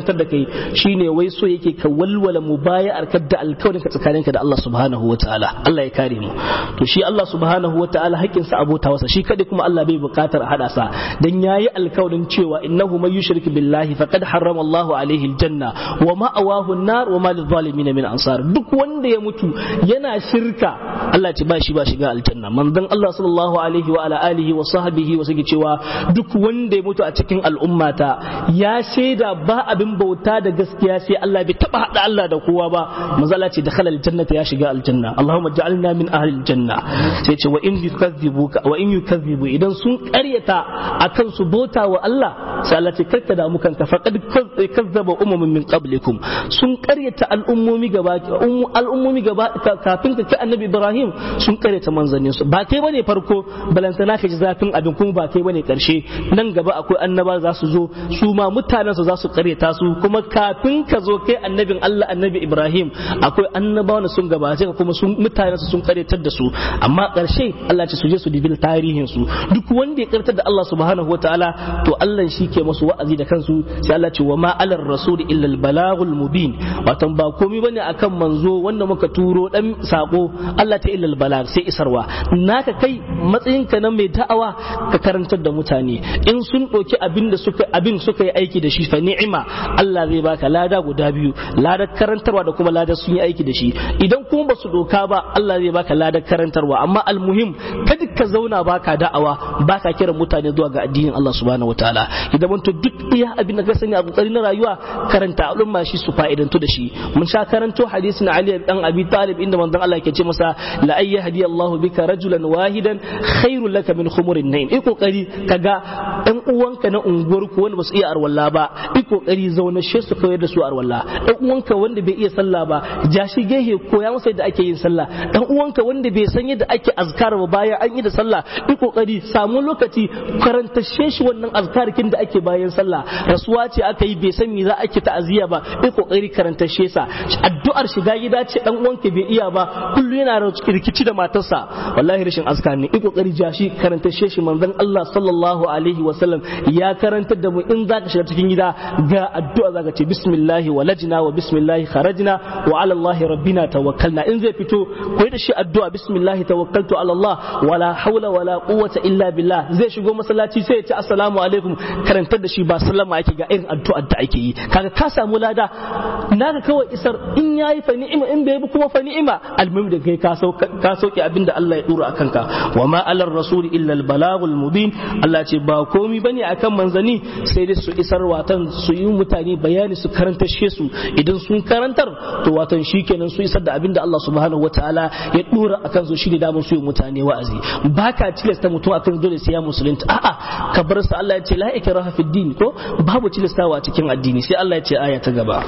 karantar da kai shine wai so yake ka walwala mubaya'ar ka da alkawarin ka tsakaninka da Allah subhanahu wataala Allah ya kare mu to shi Allah subhanahu wataala haƙƙin sa abota wasa shi kadai kuma Allah bai buƙatar hada sa dan yayi alkawarin cewa innahu may yushrik billahi faqad harrama Allah alaihi aljanna wa ma'awahu an-nar wa ma lidh-dhalimin min ansar duk wanda ya mutu yana shirka Allah ce ba shi ba shiga aljanna manzon Allah sallallahu alaihi wa ala alihi wa sahbihi wa sake cewa duk wanda ya mutu a cikin al'ummata ya shaida ba abin bauta da gaskiya sai Allah bai taba hada Allah da kowa ba manzo Allah ce dakhala aljannata ya shiga aljanna Allahumma ja'alna min ahli aljanna sai ce wa in yukazzibuka wa in yukazzibu idan sun karyata akan su bauta wa Allah sai Allah ce karka da mukan ka faqad kazzaba umamun min qablikum sun karyata al'ummomi gaba al'ummomi gaba kafin ka kai annabi Ibrahim sun karyata manzannin su ba kai bane farko balantana ka ji zafin abin kuma ba kai bane karshe nan gaba akwai annaba za su zo su ma mutanen su za su karyata su kuma kafin ka zo kai annabin Allah annabi Ibrahim akwai annabawa sun gabace ka kuma sun mutanen su sun karyatar da su amma karshe Allah ce su je su dibil tarihin su duk wanda ya karyatar da Allah subhanahu wataala to Allah shi ke musu wa'azi da kansu sai Allah ce wa ma alar rasul illa al balagul mubin wato ba komai bane akan manzo wanda muka turo dan sako Allah ta illa al balag sai isarwa naka kai matsayinka na mai da'awa ka karantar da mutane in sun ɗauki abin da suka abin suka yi aiki da shi fa ni'ima Allah zai baka lada guda biyu ladar karantarwa da kuma ladar sun yi aiki da shi idan kuma ba su doka ba Allah zai baka ladar karantarwa amma almuhim kada ka zauna baka da'awa baka kiran mutane zuwa ga addinin Allah subhanahu wataala idan mun to duk iya abin da ka sani a kokari na rayuwa karanta al'umma shi su fa'idantu da shi mun sha karanto hadisin Ali dan Abi Talib inda manzon Allah yake ce masa la ayyahdi Allahu bika rajulan wahidan khairul laka min khumurin naim i kokari kaga ɗan uwanka na unguwar ku wanda basu iya arwalla ba i kokari zauna she su koyar da su arwalla ɗan uwanka wanda bai iya sallah ba ja shi gehe koya masa yadda ake yin sallah ɗan uwanka wanda bai san yadda ake azkar ba bayan an yi da sallah i kokari samu lokaci karanta shi wannan azkarkin da ake bayan sallah rasuwa ce aka yi bai san me za ake ta'aziyya ba i kokari karanta sa addu'ar shiga gida ce ɗan uwanka bai iya ba kullu yana rikici da matarsa wallahi rashin azkar ne i kokari ja shi karanta shi manzon Allah sallallahu alaihi wa sallam ya karantar da mu in zaka shiga cikin gida ga addu'a zaka ce bismillah walajna wa bismillah kharajna wa ala Allah rabbina tawakkalna in zai fito koyi da shi addu'a bismillah tawakkaltu ala Allah wala hawla wala quwwata illa billah zai shigo masallaci sai ya ce assalamu alaikum karantar da shi ba sallama ake ga irin addu'ar da ake yi kaga ka samu lada naka kawai isar in yayi fa ni'ima in bai bi kuma fa ni'ima almuhim da kai ka sauke abinda Allah ya dura akan ka wa ma alar rasul illa al balagul mubin Allah ce ba komi bane akan manzani sai dai su isar watan su yi mutane bayani su karanta su idan sun karantar to watan shikenan su isar da abinda Allah subhanahu wataala ya dora akan su shine damar su yi mutane wa'azi baka tilasta mutum akan dole sai ya musulunta a'a ka bar sa Allah ya ce la ikraha fid din ko babu tilastawa a cikin addini sai Allah ya ce aya ta gaba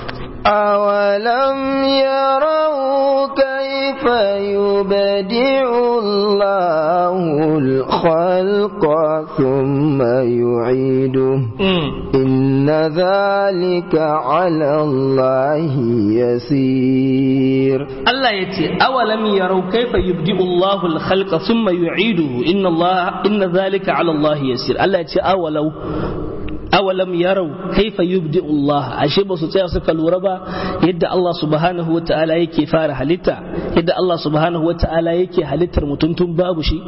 أولم يروا كيف يبدع الله الخلق ثم يعيده إن ذلك على الله يسير الله يتي أولم يروا كيف يبدع الله الخلق ثم يعيده إن الله إن ذلك على الله يسير الله يتي أولو awalam yarau kaifa yubdi Allah ashe ba su tsaya suka lura ba yadda Allah subhanahu wata'ala yake fara halitta yadda Allah subhanahu wata'ala yake halittar mutum tun babu shi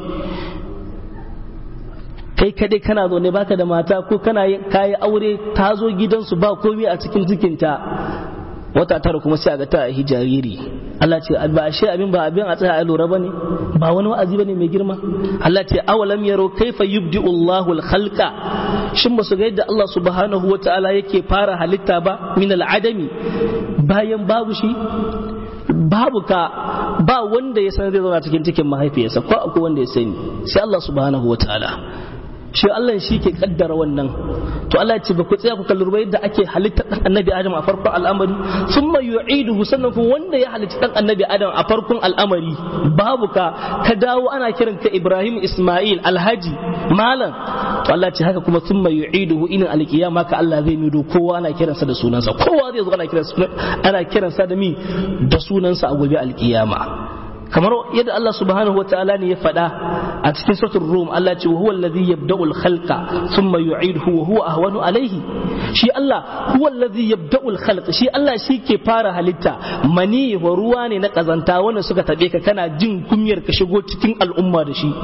kai kadai kana zo ne baka da mata ko kana kayi aure ta zo gidansu ba komai a cikin cikinta wata tara kuma sai a ga ta a jariri Allah ce ba ashe abin ba abin a tsaya a lura bane ba wani wa'azi bane mai girma Allah ce awalam yaro kaifa yubdi Allahu al-khalqa shin ba su ga yadda Allah subhanahu wata'ala yake fara halitta ba min al-adami bayan babu shi babu ka ba wanda ya san zai zauna cikin cikin mahaifiyarsa ko akwai wanda ya sani sai Allah subhanahu wata'ala shi Allah shi ke kaddara wannan to Allah ya ce ba ku tsaya ku kalli ba yadda ake halitta dan annabi Adam a farkon al'amari thumma yu'iduhu sannan kuma wanda ya halitta dan annabi Adam a farkon al'amari babu ka ka dawo ana kiran ka Ibrahim Ismail Alhaji malam to Allah ce haka kuma thumma yu'iduhu inin alkiyama ka Allah zai mido kowa ana kiransa da sunansa kowa zai zo ana kiransa ana kiransa da mi da sunansa a gobe alkiyama kamar yadda Allah subhanahu wataala ne ya faɗa a a cikin suratul rum Allah ce huwa alladhi yabda'ul khalqa thumma yu'iduhu wa huwa ahwanu alayhi shi Allah huwa alladhi yabda'ul khalqa shi Allah shi ke fara halitta mani wa ruwa ne na kazanta wanda suka tabe ka kana jin kunyar ka shigo cikin al'umma da shi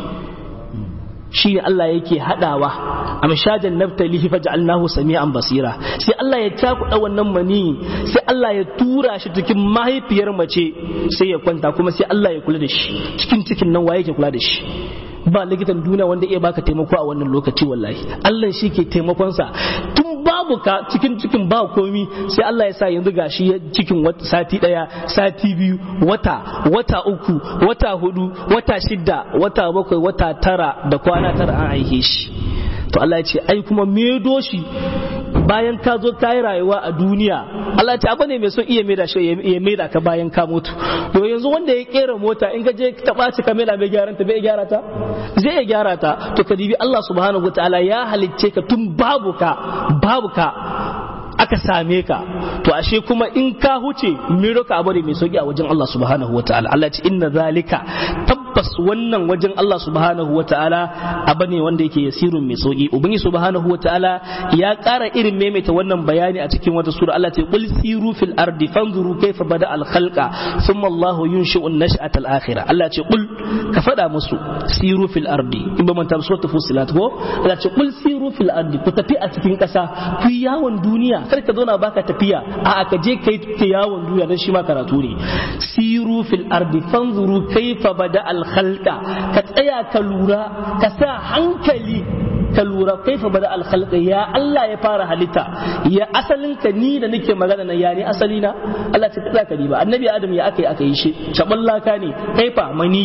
shi ne Allah yake hadawa amshajan naftalihi faj'alnahu sami'an basira sai Allah ya takuda wannan mani sai Allah ya tura shi cikin mahaifiyar mace sai ya kwanta kuma sai Allah ya kula da shi cikin cikin nan waye yake kula da shi ba likitan duniya wanda iya baka taimako a wannan lokaci wallahi Allah shi ke taimakonsa tun babu ka cikin cikin ba komi sai Allah ya sa yanzu gashi cikin sati daya sati biyu wata wata uku wata hudu wata shida wata bakwai wata tara da kwana tara an aihe shi to Allah ya ce ai kuma medo shi bayan ka zo ka yi rayuwa a duniya Allah ce abu ne mai son iya maida shi ya maida ka bayan ka mutu to yanzu wanda ya kera mota in ka je ta ɓaci ka maida mai gyaran ta bai gyara ta zai ya gyara ta to ka dibi Allah subhanahu wataala ya halicce ka tun babu ka babu ka aka same ka to ashe kuma in ka huce miro ka abu ne mai sauki a wajen Allah subhanahu wataala Allah ce inna zalika tabbas wannan wajen Allah subhanahu wataala abu ne wanda yake yasirun mai sauki ubangi subhanahu wataala ya ƙara irin maimaita wannan bayani a cikin wata sura Allah ce qul siru fil ardi fanzuru kayfa bada al khalqa thumma Allah yunshi'u an-nash'ata al akhirah Allah ce qul ka fada musu siru fil ardi in ba manta suratul fusilat ko Allah ce qul siru fil ardi ku tafi a cikin ƙasa ku yawon duniya kar ka zauna baka tafiya a ka je kai ta yawon duniya dan shi ma karatu ne siru fil ardi fanzuru kayfa bada al khalqa ka tsaya ka lura ka sa hankali ka lura kaifa bada al khalqa ya Allah ya fara halitta ya asalin ka ni da nake magana na ya ne asali na Allah ta tsaya ka ba annabi adam ya aka yi aka yi shi shaballaka ne kaifa mani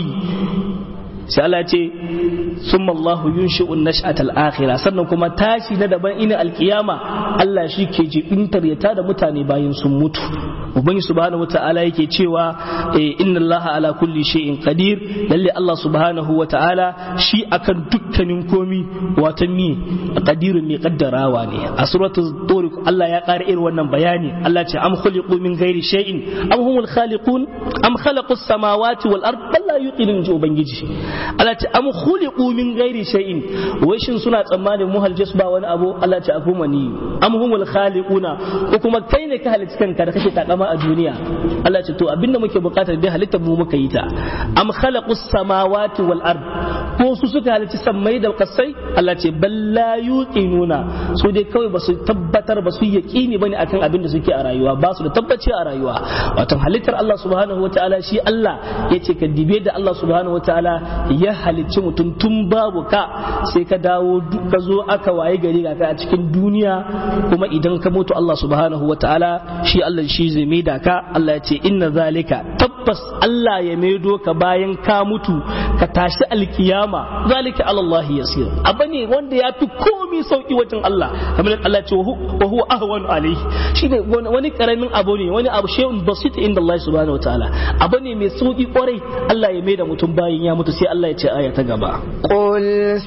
sai Allah ce summa Allah yunshi'u an-nash'ata al-akhirah sannan kuma tashi na daban ina alkiyama Allah shi ke jibintar ya tada mutane bayan sun mutu ubangi subhanahu wata'ala yake cewa inna Allah ala kulli shay'in qadir lalle Allah subhanahu wata'ala shi akan dukkanin komi watan mi qadirun mai kaddarawa ne a suratul tur Allah ya ƙara irin wannan bayani Allah ce am khuliqu min ghairi shay'in am humul khaliqun am khalaqus samawati wal ard bal la yuqinun ji ubangiji Allah ce am khuliqu min ghairi shay'in wai shin suna tsammanin mu halje su ba wani abu Allah ce afu mani am humul khaliquna ko kuma kai ne ka halicci kanka da kake takama a duniya Allah ce to abinda muke bukatar dai halittar mu muka yi ta am khalaqus samawati wal ard ko su suka halicci sammai da kasai Allah ce bal la yuqinuna su dai kawai ba su tabbatar ba su yaqini bane akan abin da suke a rayuwa ba su da tabbaci a rayuwa wato halittar Allah subhanahu wataala shi Allah yace ka dibe da Allah subhanahu wataala ya halicci mutum tun babu ka sai ka dawo ka zo aka waye gari ga ka a cikin duniya kuma idan ka mutu Allah subhanahu wataala shi Allah shi zai maida ka Allah ya ce inna zalika tabbas Allah ya maido ka bayan ka mutu ka tashi alkiyama zalika ala Allah yasir abane wanda ya fi komi sauki wajen Allah kamar Allah ce wa huwa ahwanu alayhi shine wani karamin abu ne wani abu shay'un basit inda Allah subhanahu wataala abu ne mai sauki kwarai Allah ya maida mutum bayan ya mutu sai Allah ya ce aya ta gaba قل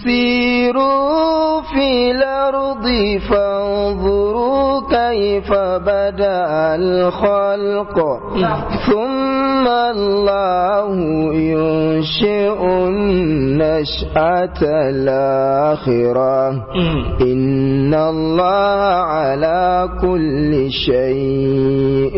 سيروا في الأرض فانظروا كيف بدأ الخلق ثم الله ينشئ النشأة الآخرة إن الله على كل شيء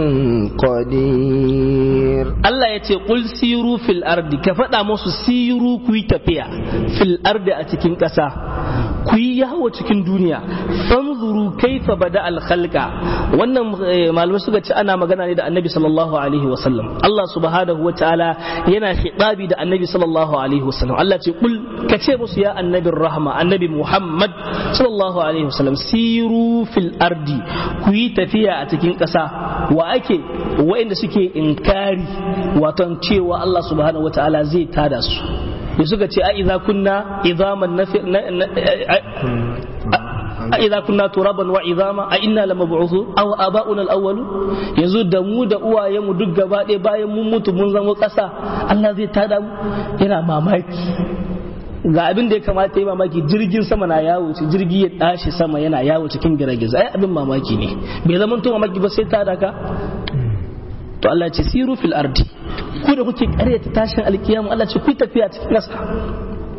قدير Allah ya ce qul siru fil ardi ka faɗa musu siru ku yi tafiya fil ardi a cikin ƙasa ku yi yawo cikin duniya fanzuru kaifa bada al khalqa wannan malamai suka ce ana magana ne da annabi sallallahu alaihi wasallam Allah subhanahu wa ta'ala yana hidabi da annabi sallallahu alaihi wasallam Allah ce kul ka ce musu ya annabin rahma annabi Muhammad sallallahu alaihi wasallam siru fil ardi ku yi tafiya a cikin ƙasa wa ake wa'inda suke inkari waton cewa Allah subhanahu wa ta'ala zai tada su da suka ce a idza kunna idaman nafi a idza kunna turaban wa idama a inna lamab'uthu aw aba'una al-awwalu yanzu da mu da uwaye mu duk gaba ɗaya bayan mun mutu mun zama ƙasa Allah zai tada mu yana mamaki ga abin da ya kamata yi mamaki jirgin sama na yawo ci jirgi ya tashi sama yana yawo cikin girgiza ai abin mamaki ne bai zama to mamaki ba sai ta daka to Allah ce siru fil ardi ku da kuke karyata tashin alkiyama Allah ce ku tafiya cikin ƙasa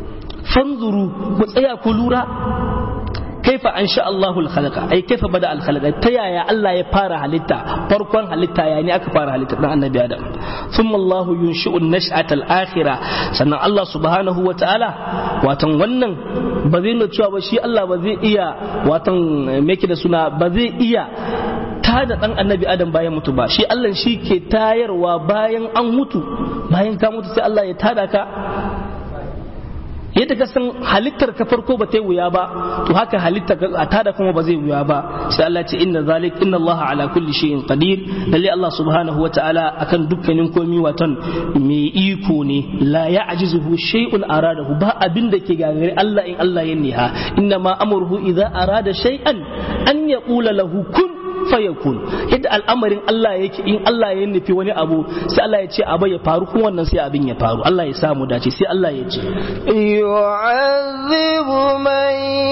fanzuru ku tsaya ku lura kaifa an sha Allahul khalaqa ai kaifa bada al khalaqa ta yaya Allah ya fara halitta farkon halitta ya ne aka fara halitta dan annabi Adam thumma Allahu yunshi'u an-nash'ata al-akhirah sannan Allah subhanahu wa ta'ala watan wannan ba zai nuna cewa ba shi Allah ba zai iya watan me da suna ba zai iya tada dan annabi Adam bayan mutu ba shi Allah shi ke tayarwa bayan an mutu bayan ka mutu sai Allah ya tada ka yadda ka san halittar ka farko ba ta yi wuya ba to haka halittar a tada kuma ba zai wuya ba sai Allah ce inna zalik inna Allah ala kulli shay'in qadir lalle Allah subhanahu wa ta'ala akan dukkanin komi watan mai iko ne la ya'jizuhu shay'un aradahu ba abin da ke gagare Allah in Allah ya niha inna ma amruhu idza arada shay'an an yaqula lahu kun fayakun yadda al'amarin Allah yake in Allah ya nufi wani abu sai Allah ya ce abu ya faru kuma wannan sai abin ya faru Allah ya samu dace sai Allah ya ce yu'adhibu man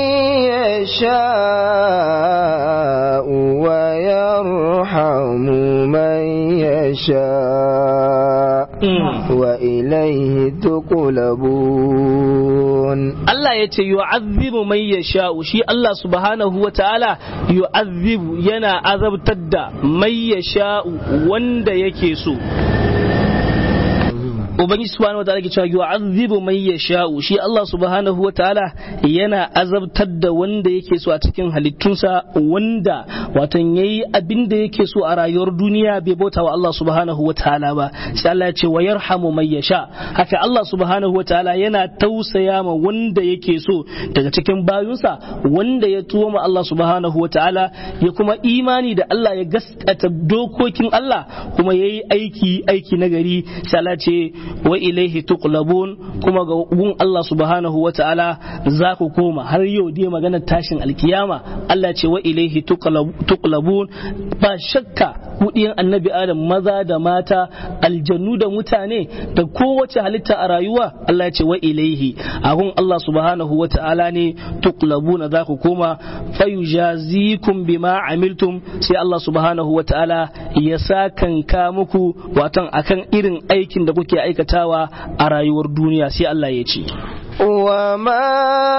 yasha'u wa yarhamu man yasha' wa ilayhi tuqlabun Allah ya ce yu'adhibu man yasha'u shi Allah subhanahu wa ta'ala yu'adhibu yana azabtar da mai ya sha'u wanda yake so ubangiji subhanahu wataala ke cewa yu'azzibu man yasha'u shi Allah subhanahu wataala yana azabtar da wanda yake so a cikin halittunsa wanda watan yayi abin da yake so a rayuwar duniya bai bauta wa Allah subhanahu wataala ba sai Allah ya ce wa yarhamu man yasha haka Allah subhanahu wataala yana tausaya ma wanda yake so daga cikin bayunsa wanda ya tuwo ma Allah subhanahu wataala ya kuma imani da Allah ya gaskata dokokin Allah kuma yayi aiki aiki nagari sai Allah ce wa ilaihi tuqlabun kuma ga gun Allah subhanahu wa ta'ala za ku koma har yau dai maganar tashin alkiyama Allah ce wa ilaihi tuqlabun ba shakka kudiyan annabi adam maza da mata aljannu da mutane da kowace halitta a rayuwa Allah ce wa ilaihi a gun Allah subhanahu wa ta'ala ne tuqlabuna za ku koma fayujazikum bima amiltum sai Allah subhanahu wa ta'ala ya sakanka muku watan akan irin aikin da kuke aikatawa a rayuwar duniya sai Allah ya ce وما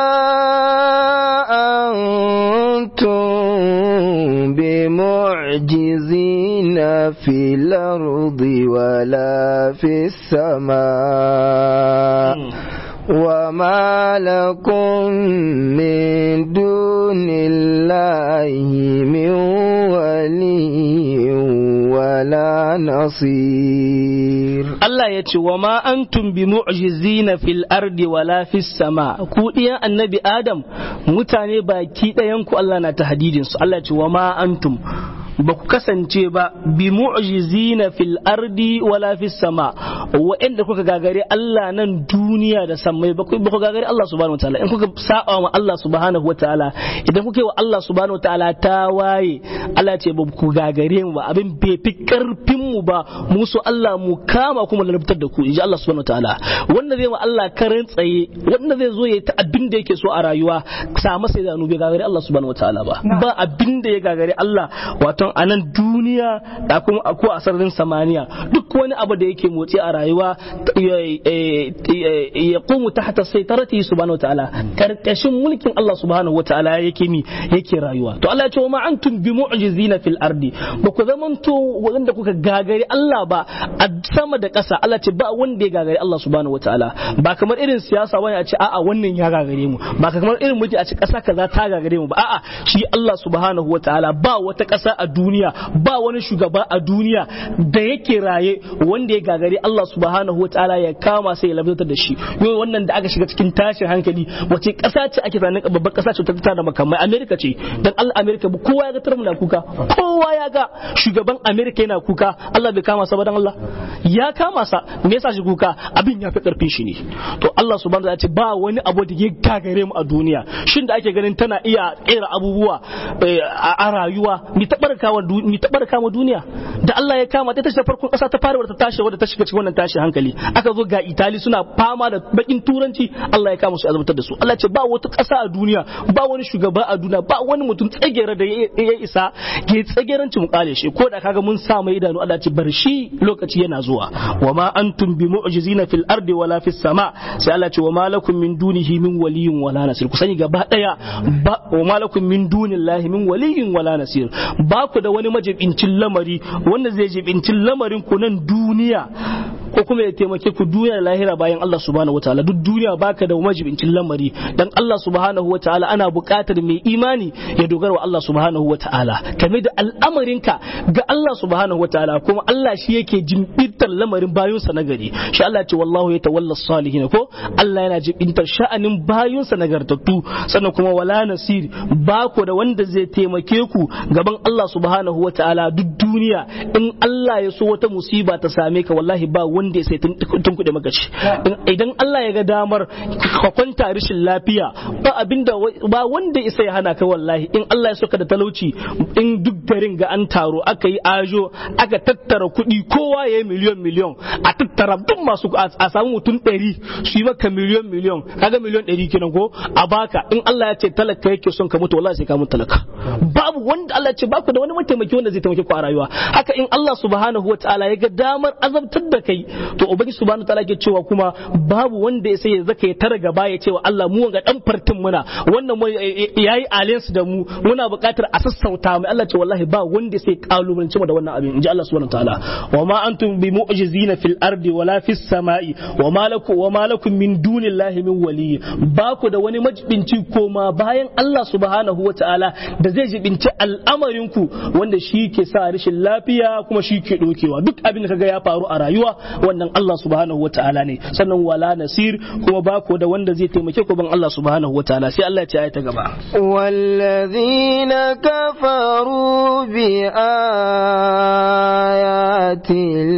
أنتم بمعجزين في الأرض ولا في السماء وما لكم من دون الله من ولي ولا نصير Allah ya ce wa ma antum bi mu'jizina fil ardi wala fis sama ku diyan annabi Adam mutane baki ɗayan ku Allah na tahdidin su Allah ya ce wa ma antum ba ku kasance ba bi mu'jizina fil ardi wala fis sama wa'anda kuka gagare Allah nan duniya da sammai ba ku gagare Allah subhanahu wataala in kuka saba wa Allah subhanahu wataala idan kuka yi wa Allah subhanahu wataala ta waye Allah ce ba ku gagare mu ba abin bai fi karfin mu ba mu so Allah mu kama kuma lalabtar da ku inji Allah subhanahu wataala wanda zai wa Allah karin tsaye wanda zai zo ya ta abin da yake so a rayuwa sa masa da bai gagare Allah subhanahu wataala ba ba abin da ya gagare Allah wato a nan duniya da kuma ko a sararin samaniya duk wani abu da yake motsi a rayuwa ya qumu tahta saytarati subhanahu wa ta'ala karkashin mulkin Allah subhanahu wa ta'ala yake mi yake rayuwa to Allah ya ce wa ma antum bi mu'jizina fil ardi ba ku zamanto wanda kuka gagari Allah ba a sama da ƙasa Allah ce ba wanda ya gagari Allah subhanahu wa ta'ala ba kamar irin siyasa wani a ce a'a wannan ya gagare mu ba kamar irin mulki a ce ƙasa kaza ta gagare mu ba a'a shi Allah subhanahu wa ta'ala ba wata ƙasa a duniya ba wani shugaba a duniya da yake raye wanda ya gagari Allah subhanahu wa ta'ala ya kama sai ya labtar da shi yau wannan da aka shiga cikin tashin hankali wace ƙasa ce ake zanen babbar ƙasa ce ta da makamai Amerika ce dan Allah Amerika kowa ya ga tarmu na kuka kowa ya ga shugaban Amerika yana kuka Allah bai kama sa ba dan Allah ya kama sa me yasa shi kuka abin ya fi karfin shi ne to Allah subhanahu wa ta'ala ce ba wani abu da ya gagare mu a duniya shin da ake ganin tana iya kera abubuwa a rayuwa mi taɓar kama duniya da Allah ya kama ta tashi farkon kasa ta fara wadda ta tashi wadda ta shiga cikin wannan tashi hankali aka zo ga Itali suna fama da bakin turanci Allah ya kama su azabtar da su Allah ce ba wata kasa a duniya ba wani shugaba a duniya ba wani mutum tsagera da ya isa ke tsageranci mu kale shi ko da kaga mun sa mai idanu Allah ce bar shi lokaci yana zuwa wa ma antum bi mu'jizina fil ardi wala fis sama sai Allah ce wa ma lakum min dunihi min waliyyin wala nasir ku sani gaba daya ba wa ma lakum min dunillahi min waliyyin wala nasir ba ku da wani majibincin lamari wanda zai jibincin lamarin ku nan duniya ko kuma ya taimake ku duniya da lahira bayan Allah subhanahu wataala duk duniya baka da majibincin lamari dan Allah subhanahu wataala ana buƙatar mai imani ya dogara wa Allah subhanahu wataala kame da al'amarinka ga Allah subhanahu wataala kuma Allah shi yake jimbintar lamarin bayunsa na gari shi Allah ce wallahu ya tawalla salihin ko Allah yana jimbintar sha'anin bayunsa nagartattu sannan kuma wala nasir ba ku da wanda zai taimake ku gaban Allah subhanahu wataala duk duniya in Allah ya so wata musiba ta same ka wallahi ba wanda ya sai tun kuɗe maka ci idan Allah ya ga damar ka kwanta rashin lafiya ba abinda ba wanda ya sai hana ka wallahi in Allah ya so ka da talauci in duk garin ga an taro aka yi ajo aka tattara kuɗi kowa ya yi miliyon miliyon a tattara duk masu a samu mutum ɗari su yi maka miliyon miliyon kaga miliyon ɗari kenan ko a baka in Allah ya ce talaka yake son ka mutu wallahi sai ka mutu talaka babu wanda Allah ya ce baku da wani mataimaki wanda zai taimake ku a rayuwa haka in Allah subhanahu wataala ya ga damar azabtar da kai to ubangi subhanahu wataala ke cewa kuma babu wanda ya sai ya zaka ya tara gaba ya cewa Allah mu ga dan fartin muna wannan yayi alliance da mu muna buƙatar a sassauta mai Allah ce wallahi ba wanda sai kalubalance mu da wannan abin inji Allah subhanahu wataala wa ma antum bi mu'jizina fil ardi wala fis sama'i wa ma lakum wa ma lakum min dunillahi min wali ba ku da wani majibinci koma bayan Allah subhanahu wataala da zai jibinci al'amarinku wanda shi ke sa rashin lafiya kuma shi ke dokewa duk abin da kaga ya faru a rayuwa wannan Allah subhanahu wa ta'ala ne sannan wala nasir kuma ba ku da wanda zai taimake ku ban Allah subhanahu wa ta'ala sai Allah ya ce ayata gaba والذين كفروا بآيات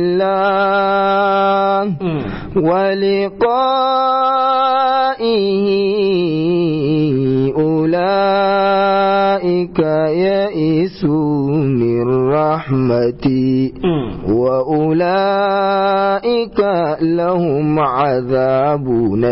الله ولقائه أولئك يئسوا من رحمتي وأولئك لهم عذاب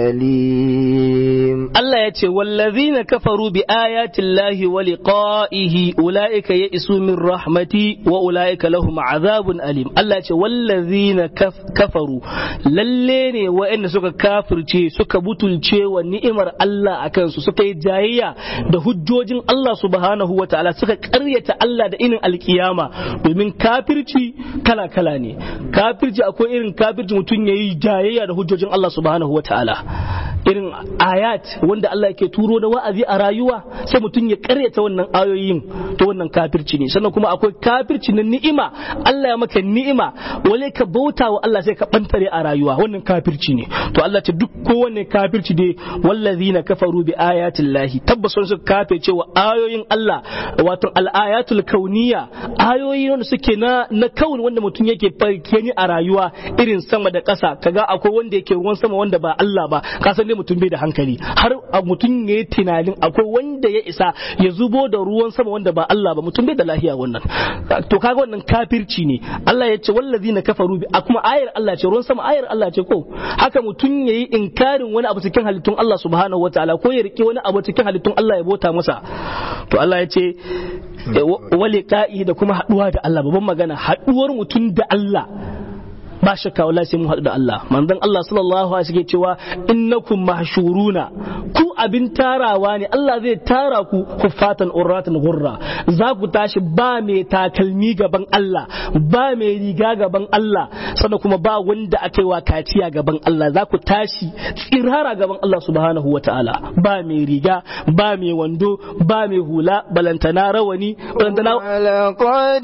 أليم الله يتي والذين كفروا بآيات الله ولقائه أولئك يئسوا من رحمتي وأولئك لهم عذاب أليم الله يتي والذين كف كفروا للين وإن سك كافر شيء سك بطل شيء ونئمر الله أكنس سك جاية ده hujjojin Allah subhanahu wa ta'ala suka karyata Allah da inin alkiyama domin kafirci kala kala ne kafirci akwai irin kafirci mutum yayi jayayya da hujjojin Allah subhanahu wa ta'ala irin ayat wanda Allah yake turo da wa'azi a rayuwa sai mutum ya karyata wannan ayoyin to wannan kafirci ne sannan kuma akwai kafirci na ni'ima Allah ya maka ni'ima wale ka bauta wa Allah sai ka bantare a rayuwa wannan kafirci ne to Allah ce duk kowanne kafirci dai wallazina kafaru bi ayatillahi tabbas sun suka kafe cewa ayoyin Allah wato al-ayatul kauniyya ayoyi wanda suke na na kaun wanda mutum yake farke ni a rayuwa irin sama da ƙasa kaga akwai wanda yake ruwan sama wanda ba Allah ba ka san dai mutum bai da hankali har mutum ya yi tunanin akwai wanda ya isa ya zubo da ruwan sama wanda ba Allah ba mutum bai da lahiya wannan to kaga wannan kafirci ne Allah ya ce wallazina kafaru bi kuma ayar Allah ce ruwan sama ayar Allah ce ko haka mutum yayi inkarin wani abu cikin halittun Allah subhanahu wataala ko ya rike wani abu cikin halittun Allah ya bota masa to Allah ya ce wali ka'i da kuma haduwa da Allah babban magana haduwar mutum da Allah ba shakka wallahi sai mun haɗu da Allah manzon Allah sallallahu alaihi wasallam cewa innakum mahshuruna ku abin tarawa ne Allah zai tara ku kuffatan urratan gurra za ku tashi ba mai takalmi gaban Allah ba mai riga gaban Allah sannan kuma ba wanda aka yi wa kaciya gaban Allah za ku tashi tsirara gaban Allah subhanahu wataala ba mai riga ba mai wando ba mai hula balantana rawani balantana ولقد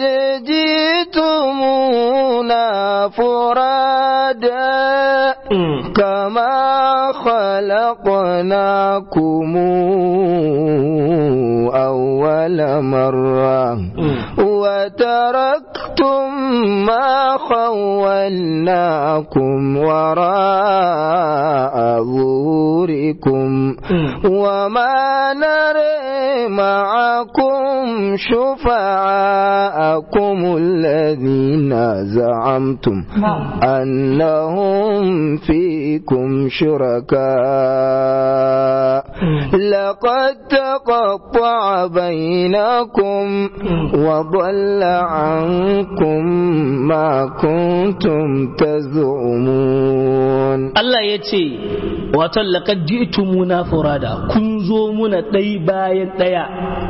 جئتمونا فرادا كما خلقناكم أول مرة وتركتم ما خولناكم وراء ظهوركم وما نرى معكم أريكم شفعاءكم الذين زعمتم أنهم فيكم شركاء لقد تقطع بينكم وضل عنكم ما كنتم تزعمون Allah ya ce wato laqad ji'tumuna furada kun zo muna ɗai bayan ɗaya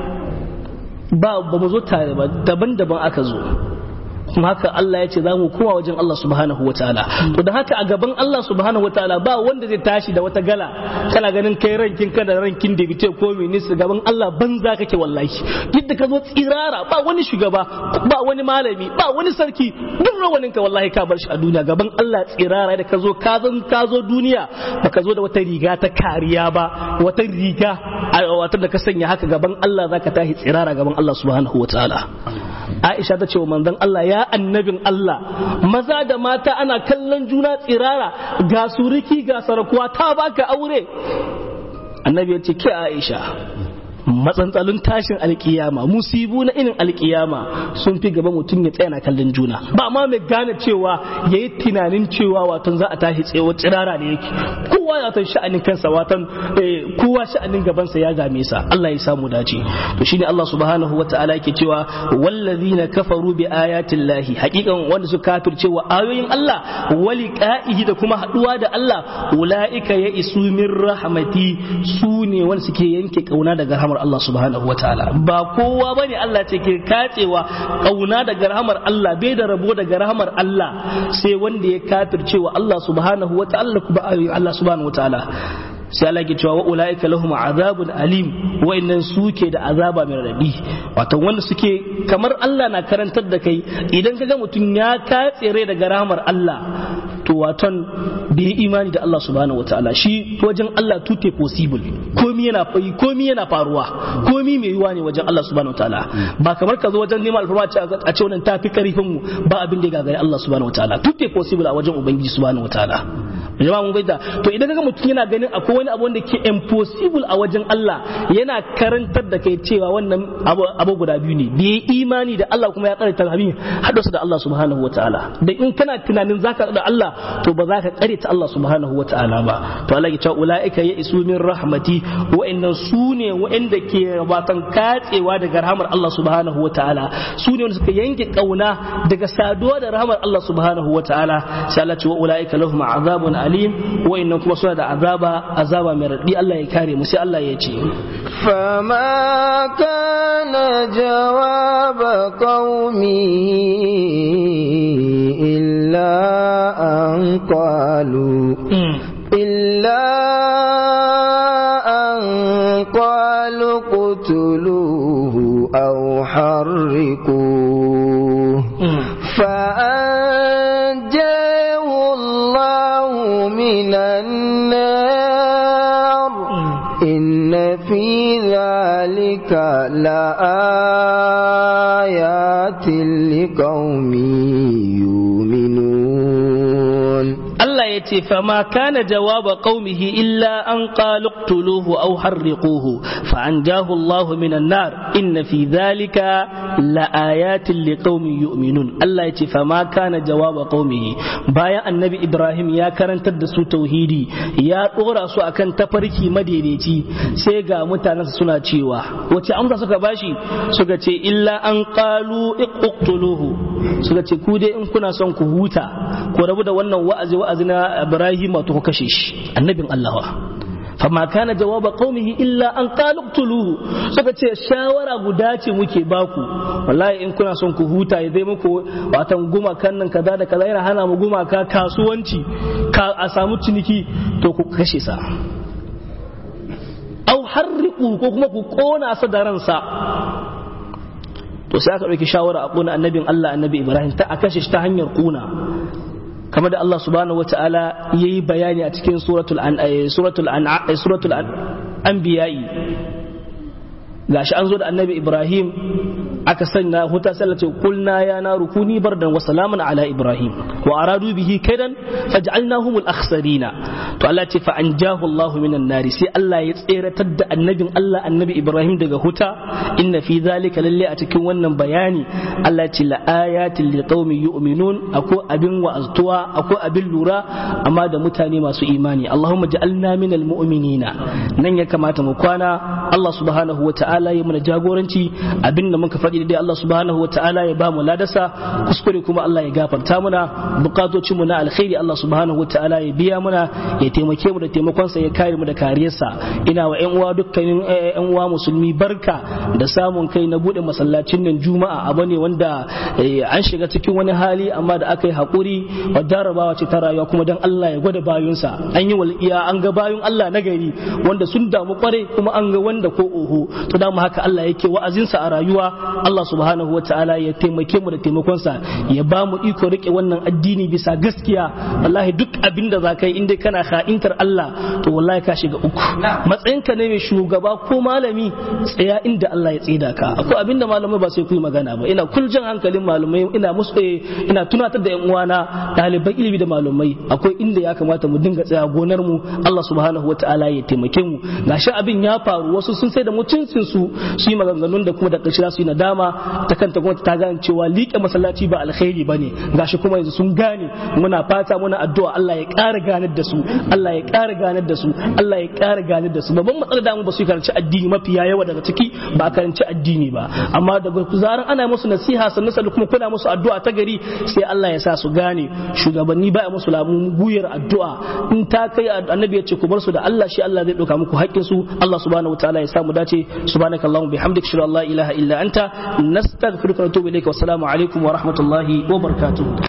ba ba mu zo tare ba daban-daban aka zo kuma haka Allah ya ce za mu kowa wajen Allah subhanahu wataala to da haka a gaban Allah subhanahu wataala ba wanda zai tashi da wata gala kana ganin kai rankin ka da rankin da bite ko minister gaban Allah banza kake wallahi yadda ka zo tsirara ba wani shugaba ba wani malami ba wani sarki duk rawanin ka wallahi ka bar shi a duniya gaban Allah tsirara da ka zo ka zan ka zo duniya baka zo da wata riga ta kariya ba wata riga wata da ka sanya haka gaban Allah zaka tashi tsirara gaban Allah subhanahu wataala Aisha ta ce wa manzon Allah ya annabin Allah maza da mata ana kallon juna tsirara ga suriki ga sarakuwa ta baka aure annabi ya ce ke Aisha matsantsalin tashin alkiyama musibu na irin alkiyama sun fi gaba mutum ya tsaya na kallon juna ba ma mai gane cewa ya yi tunanin cewa watan za a tashi tsaye tsirara da yake kowa ya watan sha'anin kansa watan kowa sha'anin gabansa ya game sa Allah ya samu dace to shine Allah subhanahu wa ta'ala yake cewa wallazina kafaru bi ayatin lahi hakikan wanda suka kafirce wa ayoyin Allah wali qa'ihi da kuma haduwa da Allah ulaika ya isu min rahmati su ne wanda suke yanke kauna daga rahmar Allah subhanahu wa ta'ala ba kowa bane Allah ce ke kacewa kauna daga rahmar Allah bai da rabo daga rahmar Allah sai wanda ya kafirce wa Allah subhanahu wa ta'ala kuma ayoyin Allah subhanahu wa ta'ala sai Allah ke cewa wa ulaika lahum azabun alim wa'annan suke da azaba mai radadi wato wanda suke kamar Allah na karantar da kai idan kaga mutum ya katsere daga rahmar Allah to waton bai imani da Allah subhanahu wataala shi wajen Allah tute possible komi yana fayi komi yana faruwa komi mai yiwa ne wajen Allah subhanahu wataala ba kamar ka zo wajen neman alfarma a ce wannan tafi karfin mu ba abin da ya gagari Allah subhanahu wataala tute possible a wajen ubangiji subhanahu wataala jama'a mun gaida to idan kaga mutum yana ganin akwai wani abu wanda ke impossible a wajen Allah yana karantar da kai cewa wannan abu guda biyu ne da imani da Allah kuma ya karanta abin haddasa da Allah subhanahu wataala da in kana tunanin zaka da Allah to ba za ka kare ta Allah subhanahu wa ta'ala ba to Allah ya ce ulaika ya isu min rahmati wa'annan su ne wa'anda ke watan katsewa daga rahmar Allah subhanahu wa ta'ala su ne wanda suka yanke kauna daga saduwa da rahmar Allah subhanahu wa ta'ala sai Allah ce wa ulaika lahum azabun alim wa'annan kuma suna da azaba azaba mai radi Allah ya kare mu sai Allah ya ce فما كان جواب قومه إلا أن قالوا إلا أن قالوا اقتلوه أو حرقوه فأنجاه الله من النار إن في ذلك لآيات لقوم يؤمنون Allah ya ce fama kana jawaba qaumihi illa an qalu qtuluhu aw harriquhu fa anjahu Allah minan nar inna fi dhalika la ayatin liqaumin yu'minun Allah ya ce fama kana jawaba qaumihi bayan annabi Ibrahim ya karantar da su tauhidi ya dora su akan tafarki madaidaici sai ga mutanen suna cewa wace amsa suka bashi suka ce illa an qalu iqtuluhu suka ce ku dai in kuna son ku huta ku rabu da wannan wa'azi wa'azi na Ibrahim to ku kashe shi annabin Allah fama kana jawaba qaumihi illa an qalu qtuluhu suka ce shawara guda ce muke baku wallahi in kuna son ku huta ya zai muku watan gumakan nan kaza da kaza yana hana mu gumaka kasuwanci ka a samu ciniki to ku kashe sa au harriqu ko kuma ku kona sa da ransa to sai aka ɗauki shawara a ƙuna annabin Allah annabi Ibrahim ta a kashe shi ta hanyar ƙuna kamar da Allah subhanahu wa ta'ala ya yi bayani a cikin suratul an suratul an suratul anbiya'i gashi an zo da annabi Ibrahim aka sanya huta sallah ce kulna ya na rukuni bardan wa salaman ala Ibrahim wa aradu bihi kaidan faj'alnahum al-akhsarina to Allah ce fa anjahu Allah minan nari sai Allah ya tseratar da annabin Allah annabi Ibrahim daga huta inna fi zalika lalle a cikin wannan bayani Allah ce la ayatin li qaumi yu'minun akwai abin wa'aztuwa akwai abin lura amma da mutane masu imani Allahumma ja'alna minal mu'minina nan ya kamata mu kwana Allah subhanahu wata'ala ya mana jagoranci abin da muka faɗi dai Allah subhanahu wata'ala ya ba mu ladasa kuskure kuma Allah ya gafarta muna bukatocin mu na alkhairi Allah subhanahu wata'ala ya biya muna ya taimake mu da taimakon sa ya kare mu da kariyarsa ina wa ƴan uwa dukkanin ƴan uwa musulmi barka da samun kai na bude masallacin nan juma'a abu ne wanda an shiga cikin wani hali amma da aka yi haƙuri wa jarabawa ce ta rayuwa kuma dan Allah ya gwada bayunsa an yi walƙiya an ga bayun Allah na gari wanda sun damu kware kuma an ga wanda ko oho to da haka Allah yake wa'azinsa a rayuwa Allah subhanahu wataala ya taimake mu da taimakonsa ya ba mu iko rike wannan addini bisa gaskiya wallahi duk abin da zaka yi inda kana ha'intar Allah to wallahi ka shiga uku matsayinka ne mai shugaba ko malami tsaya inda Allah ya tsida ka akwai abin da malamai ba sai ku yi magana ba ina kuljin hankalin malamai ina musu ina tunatar da yan uwana ɗaliban ilimi da malamai akwai inda ya kamata mu dinga tsaya gonar mu Allah subhanahu wataala ya taimake mu gashi abin ya faru wasu sun sai da mutuncin su su yi maganganun da kuma da ƙarshe su yi nadama ta kanta kuma ta gane cewa liƙe masallaci ba alkhairi bane gashi kuma yanzu sun gane muna fata muna addu'a Allah ya ƙara ganar da su Allah ya ƙara ganar da su Allah ya ƙara ganar da su babban matsalar da mu ba su karanci addini mafiya yawa daga ciki ba karanci addini ba amma daga zaran ana musu nasiha sannan sannan kuma kuna musu addu'a ta gari sai Allah ya sa su gane shugabanni ba musu lamun guyar addu'a in ta kai annabi ya ce ku bar su da Allah shi Allah zai ɗauka muku haƙƙin su Allah subhanahu wataala ya samu dace subhanakallahumma bihamdika shalla la ilaha illa anta nastaghfiruka wa natubu ilayka wa assalamu alaikum wa rahmatullahi wa barakatuh